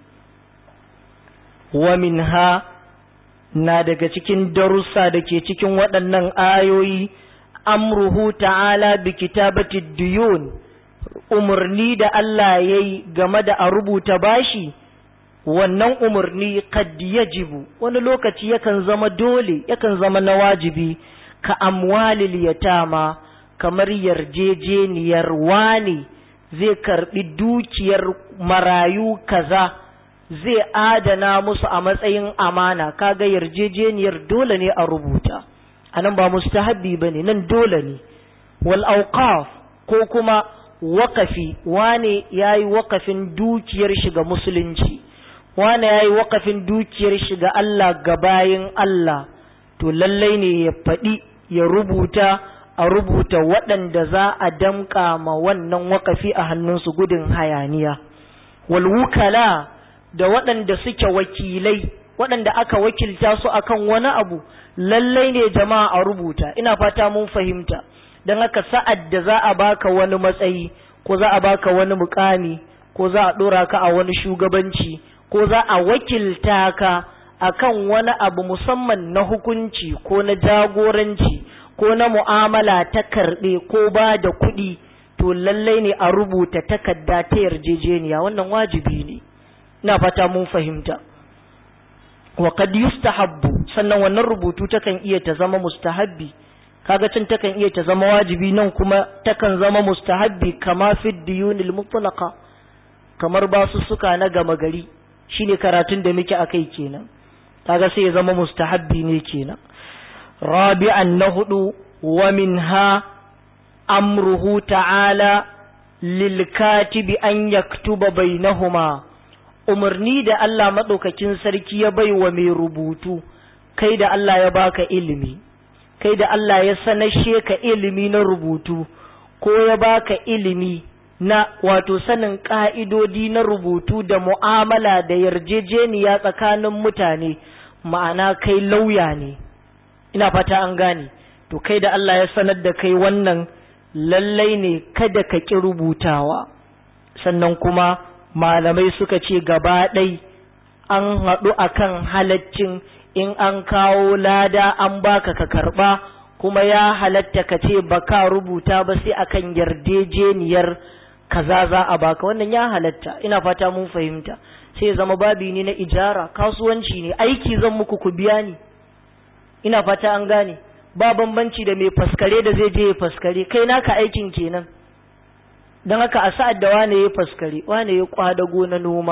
wa minha na daga cikin darussa da ke cikin waɗannan ayoyi amruhu ta'ala bi kitabati duyun umarni da Allah ya yi game da a rubuta bashi wannan umarni kad yajibu wani lokaci yakan zama dole yakan zama na wajibi ka amwalil yatama kamar yarjejeniyar wani zai karbi dukiyar marayu kaza zai adana musu a matsayin amana kaga yarjejeniyar dole ne a rubuta anan ba mustahabbi bane nan dole ne wal awqaf ko kuma wakafi wane yayi wakafin dukiyar shiga musulunci wane yayi wakafin dukiyar shiga Allah ga bayin Allah to lallai ne ya faɗi ya rubuta a rubuta waɗanda za a damƙa ma wannan wakafi a hannunsu gudun hayaniya wal wukala da waɗanda suke wakilai waɗanda aka wakilta su akan wani abu lallai ne jama'a a rubuta ina fata mun fahimta don haka sa'ad da za a baka wani matsayi ko za a baka wani mukami ko za a ɗora ka a wani shugabanci ko za a wakilta ka akan wani abu musamman na hukunci ko na jagoranci ko na mu'amala ta karɓe ko ba da kuɗi to lallai ne a rubuta takarda ta yarjejeniya wannan wajibi ne ina fata mun fahimta wa qad yustahabbu sannan wannan rubutu takan iya ta zama mustahabbi kaga cin takan iya ta zama wajibi nan kuma takan zama mustahabbi kama fi diyunil mutlaqa kamar basu suka na gama gari shine karatun da muke akai kenan kaga sai ya zama mustahabbi ne kenan rabi'an na hudu wa minha amruhu ta'ala lil katibi an yaktuba bainahuma umarni da Allah madaukakin sarki ya baiwa mai rubutu kai da Allah ya baka ilimi kai da Allah ya sanashe ka ilimi na rubutu ko ya baka ilimi na wato sanin ƙa'idodi na rubutu da mu'amala da yarjejeniya tsakanin mutane ma'ana kai lauya ne ina fata an gane to kai da Allah ya sanar da kai wannan lallai ne kada ka ƙi rubutawa sannan kuma malamai suka ce gaba ɗai an haɗu akan halaccin in an kawo lada an baka ka karba kuma ya halatta ka ce baka rubuta ba sai akan yarjejeniyar kaza za a baka wannan ya halatta ina fata mun fahimta sai ya zama babi ne na ijara kasuwanci ne aiki zan muku ku biya ni ina fata an gane ba bambanci da mai faskare da zai je ya faskare kai naka aikin kenan don haka a sa'ad da wane ya faskare wane ya kwadago na noma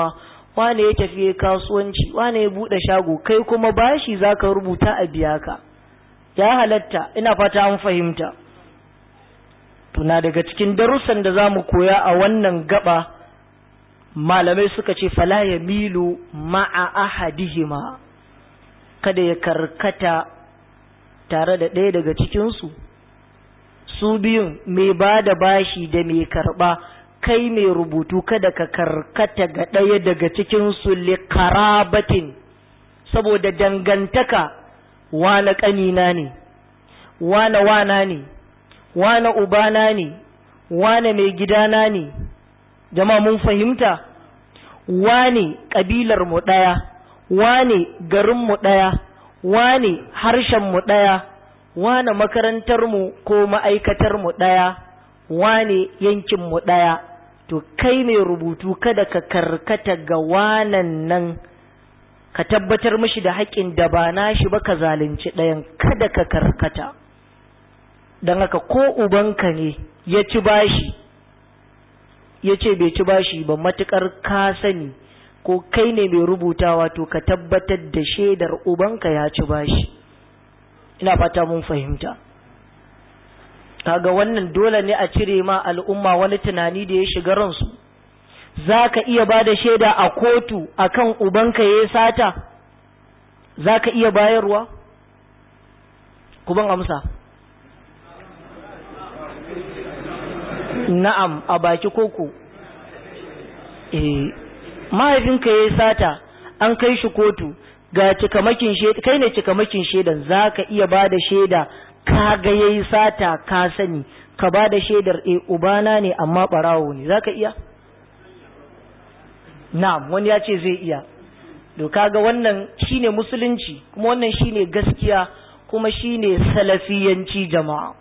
wane ya tafi kasuwanci wane ya buɗe shago kai kuma bashi za ka rubuta a biya ka ya halatta ina fata an fahimta tuna daga cikin darussan da za mu koya a wannan gaba malamai suka ce fala ya milu ma'a ahadihima kada ya karkata tare da ɗaya daga cikinsu su biyun mai ba da bashi da mai karɓa kai mai rubutu kada ka karkata ga ɗaya daga cikinsu likarabatin saboda dangantaka wane ƙanina ne wane wana ne wane ubana ne wane mai gidana ne jama mun fahimta wane ƙabilar mu ɗaya wane garin mu ɗaya wane harshen mu ɗaya wane makarantar mu ko ma'aikatar mu ɗaya wane yankin mu ɗaya to kai mai rubutu kada ka karkata ga wanan nan ka tabbatar mishi da haƙƙin da ba nashi ba ka zalunci ɗayan kada ka karkata don haka ko ubanka ne ya ci bashi ya ce bai ci bashi ba matuƙar ka sani ko kai ne mai rubutawa to ka tabbatar da shaidar ubanka ya ci bashi ina fata mun fahimta kaga wannan dole ne a cire ma al'umma wani tunani da ya shiga ransu za ka iya ba da shaida a kotu akan ubanka ya sata za ka iya bayarwa kuban amsa na'am a baki koko eh mahaifinka ya sata an kai shi kotu ga cikamakin shaida kai ne cikamakin shaidan za ka iya ba da shaida ka ga yayi sata ka sani ka ba da shaidar e ubana ne amma barawo ne za ka iya na'am wani ya ce zai iya to kaga wannan shine musulunci kuma wannan shine gaskiya kuma shine salafiyanci jama'a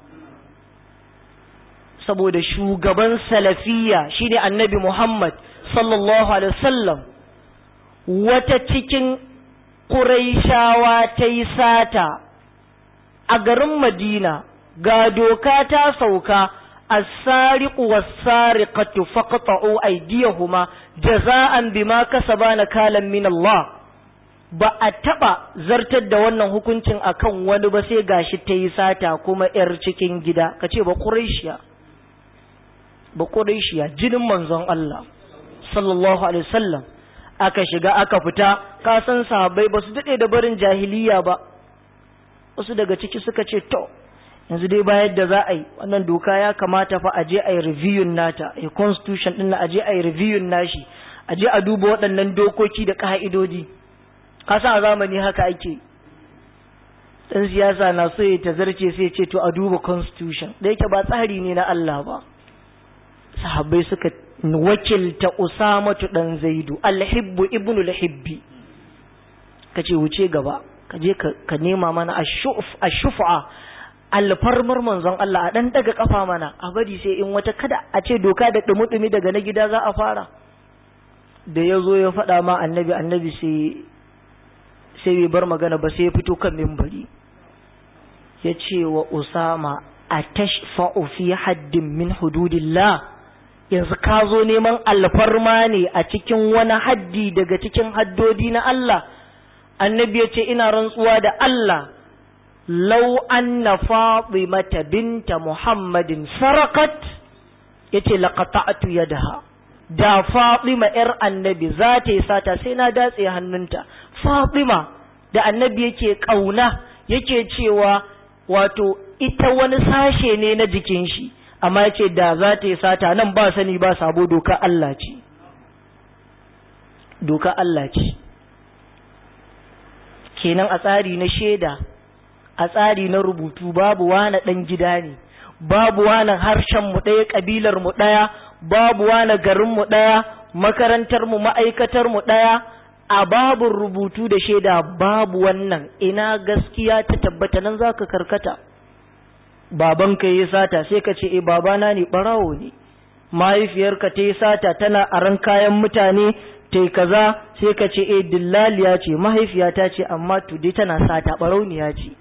saboda shugaban salafiya shine annabi Muhammad sallallahu alaihi wasallam wata cikin Quraishawa ta yi sata a garin Madina ga doka ta sauka as-sariqu was-sariqatu faqta'u aydiyahuma jaza'an bima kasaba nakalan min Allah ba a taba zartar da wannan hukuncin akan wani ba sai gashi ta yi sata kuma yar cikin gida kace ba Quraishiya ba Quraishiya jinin manzon Allah sallallahu alaihi wasallam aka shiga aka fita ka san sahabbai ba su dade da barin jahiliya ba wasu daga ciki suka ce to yanzu dai bayar da za a yi wannan doka ya kamata fa a je a yi reviewin nata a constitution din a je a yi reviewin nashi a je a duba waɗannan dokoki da ka'idodi ka san a zamani haka ake dan siyasa na so ya tazarce sai ce to a duba constitution da yake ba tsari ne na Allah ba sahabbai suka wakilta usamatu dan zaidu alhibbu ibnu alhibbi kace wuce gaba ka je ka nema mana ashufa alfarmar manzon Allah a dan daga kafa mana a bari sai in wata kada a ce doka da dumi daga na gida za a fara da ya zo ya faɗa ma annabi annabi sai sai bai bar magana ba sai ya fito kan mimbari ya ce wa usama a tashfa'u fi haddin min hududillah yanzu ka zo neman alfarma ne a cikin wani haddi daga cikin haddodi na Allah annabi ya ce ina rantsuwa da Allah lau anna fatimata binta muhammadin sarakat yace laqata'tu yadaha da fatima yar annabi za ta yi sata sai na datse hannunta fatima da annabi yake kauna yake cewa wato ita wani sashe ne na jikin shi amma yace da za ta yi sata nan ba sani ba sabo doka Allah ce doka Allah ce kenan a tsari na shaida a tsari na rubutu babu wani ɗan gida ne babu wani harshen mu ɗaya ƙabilar mu ɗaya babu wani garin mu ɗaya makarantar mu ma'aikatar mu ɗaya a babu rubutu da shaida babu wannan ina gaskiya ta tabbata nan zaka karkata babanka yi sata sai ka ce eh babana ne barawo ne mahaifiyarka ta yi sata tana aran kayan mutane ta kaza sai ka ce eh dillaliya ce mahaifiyata ce amma tudai tana sata barauniya ce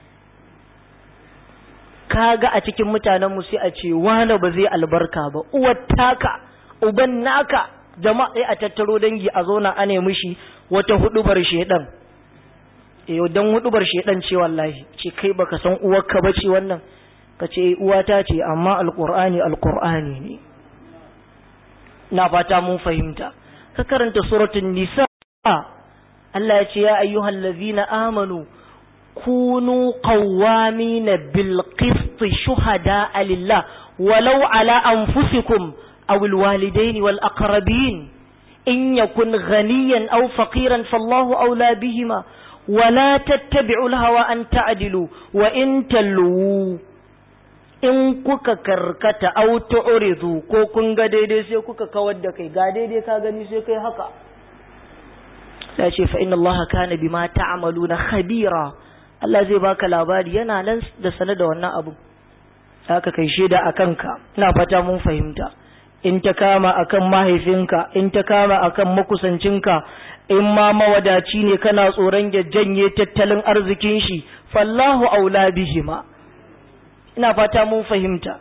kaga a cikin mutanen mu sai a ce wani ba zai albarka ba uwar taka uban naka jama'a sai a tattaro dangi a zauna a nemi shi wata hudubar shedan eh dan hudubar shedan ce wallahi ce kai baka san uwarka bace wannan ka ce uwata ce amma alqur'ani alqur'ani ne na fata mun fahimta ka karanta suratul nisa Allah ya ce ya ayyuhal ladzina amanu kunu qawwamina bil qist shuhada lillah walau ala anfusikum aw al walidain wal aqrabin in yakun ghaniyan aw faqiran fallahu awla bihima ولا تتبعوا الهوى أن تعدلوا وإن تلووا in kuka karkata au tu'ridu ko kun ga daidai sai kuka kawar da kai ga daidai ka gani sai kai haka sai ce fa inna allaha kana bima ta'maluna khabira Allah zai baka labari yana nan da sanar da wannan abu haka kai shaida akan ka ina fata mun fahimta in ta kama akan mahaifinka in ta kama akan makusancinka in ma mawadaci ne kana tsoron ya janye tattalin arzikin shi fallahu aula bihima ina fata mun fahimta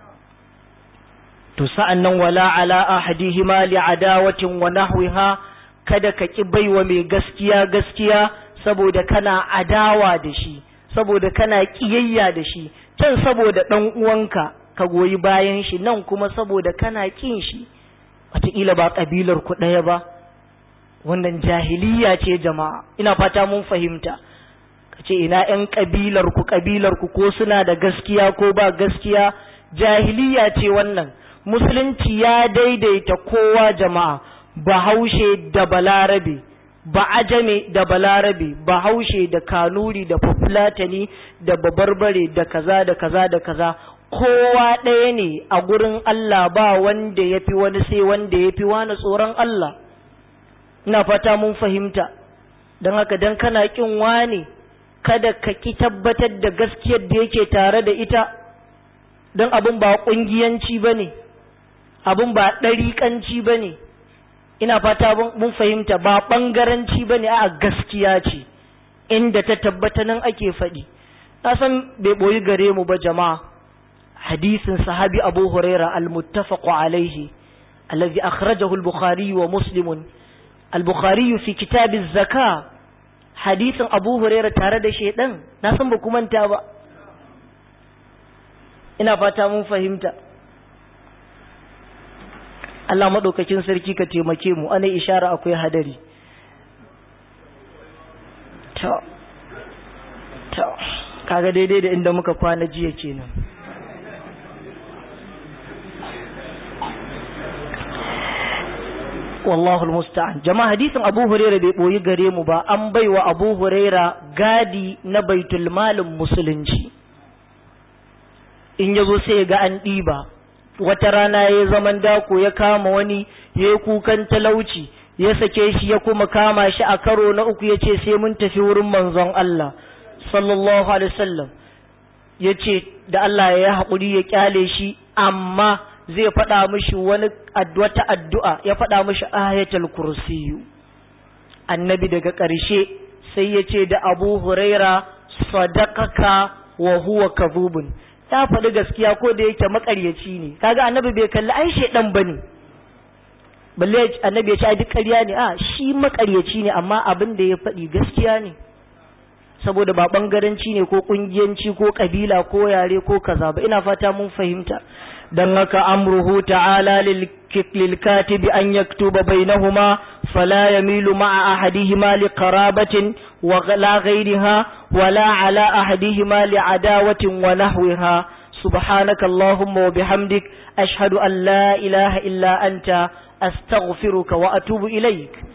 to sa'an nan wala ala ahadihima li adawatin wa nahwiha kada ka ki baiwa mai gaskiya gaskiya saboda kana adawa da shi saboda kana kiyayya da shi can saboda dan uwanka ka goyi bayan shi nan kuma saboda kana kin shi wataƙila ba ƙabilar ku ɗaya ba wannan jahiliya ce jama'a ina fata mun fahimta ka ce ina ‘yan ƙabilar ku ƙabilar ku ko suna da gaskiya ko ba gaskiya jahiliya ce wannan musulunci ya daidaita kowa jama'a bahaushe da balarabe ba ajame da balarabe bahaushe da kanuri da fulatani da babarbare da kaza da kaza da kaza kowa ɗaya ne a gurin Allah ba wanda ya fi wani sai wanda ya fi wani tsoron Allah ina fata mun fahimta don haka don kana ƙin wani kada ka ki tabbatar da gaskiyar da yake tare da ita don abin ba ƙungiyanci ba ne abin ba ɗariƙanci ba ne ina fata mun fahimta ba ɓangaranci ba ne a gaskiya ce inda ta tabbata nan ake faɗi na san bai ɓoyi gare mu ba jama'a hadisin sahabi abu huraira al-muttafaqu alaihi alladhi akhrajahu al-bukhari wa muslimun al-bukhari fi kitab az-zaka hadisin abu huraira tare da shedan na san ba manta ba ina fata mun fahimta Allah madaukakin sarki ka taimake mu ana ishara akwai hadari to to kaga daidai da inda muka kwana jiya kenan wallahu musta'an jama'a hadisin Abu Huraira bai boyi gare mu ba an baiwa Abu Huraira gadi na baitul malin musulunci in yazo sai ga an ɗiba wata rana ya zaman dako ya kama wani ya yi kukan talauci ya sake shi ya kuma kama shi a karo na uku ya ce sai mun tafi wurin manzon Allah sallallahu alaihi wasallam ya ce da Allah ya haƙuri ya kyale shi amma zai faɗa mishi wani wata addu'a ya faɗa mishi ayatul kursiyu annabi daga ƙarshe sai ya ce da abu huraira sadakaka wa huwa kadhubun ya faɗi gaskiya ko da yake makaryaci ne kaga annabi bai kalli ai shedan bane balle annabi ya ce ai duk ƙarya ne a shi makaryaci ne amma abin da ya faɗi gaskiya ne saboda ba bangaranci ne ko kungiyanci ko kabila ko yare ko kaza ba ina fata mun fahimta dan haka amruhu ta'ala lil katibi an yaktuba bainahuma fala yamilu ma'a ahadihima li qarabatin wa la ghayriha wala ala ahadihima li adawatin wa nahwiha subhanaka allahumma wa bihamdik ashhadu an la ilaha illa anta astaghfiruka wa atubu ilaik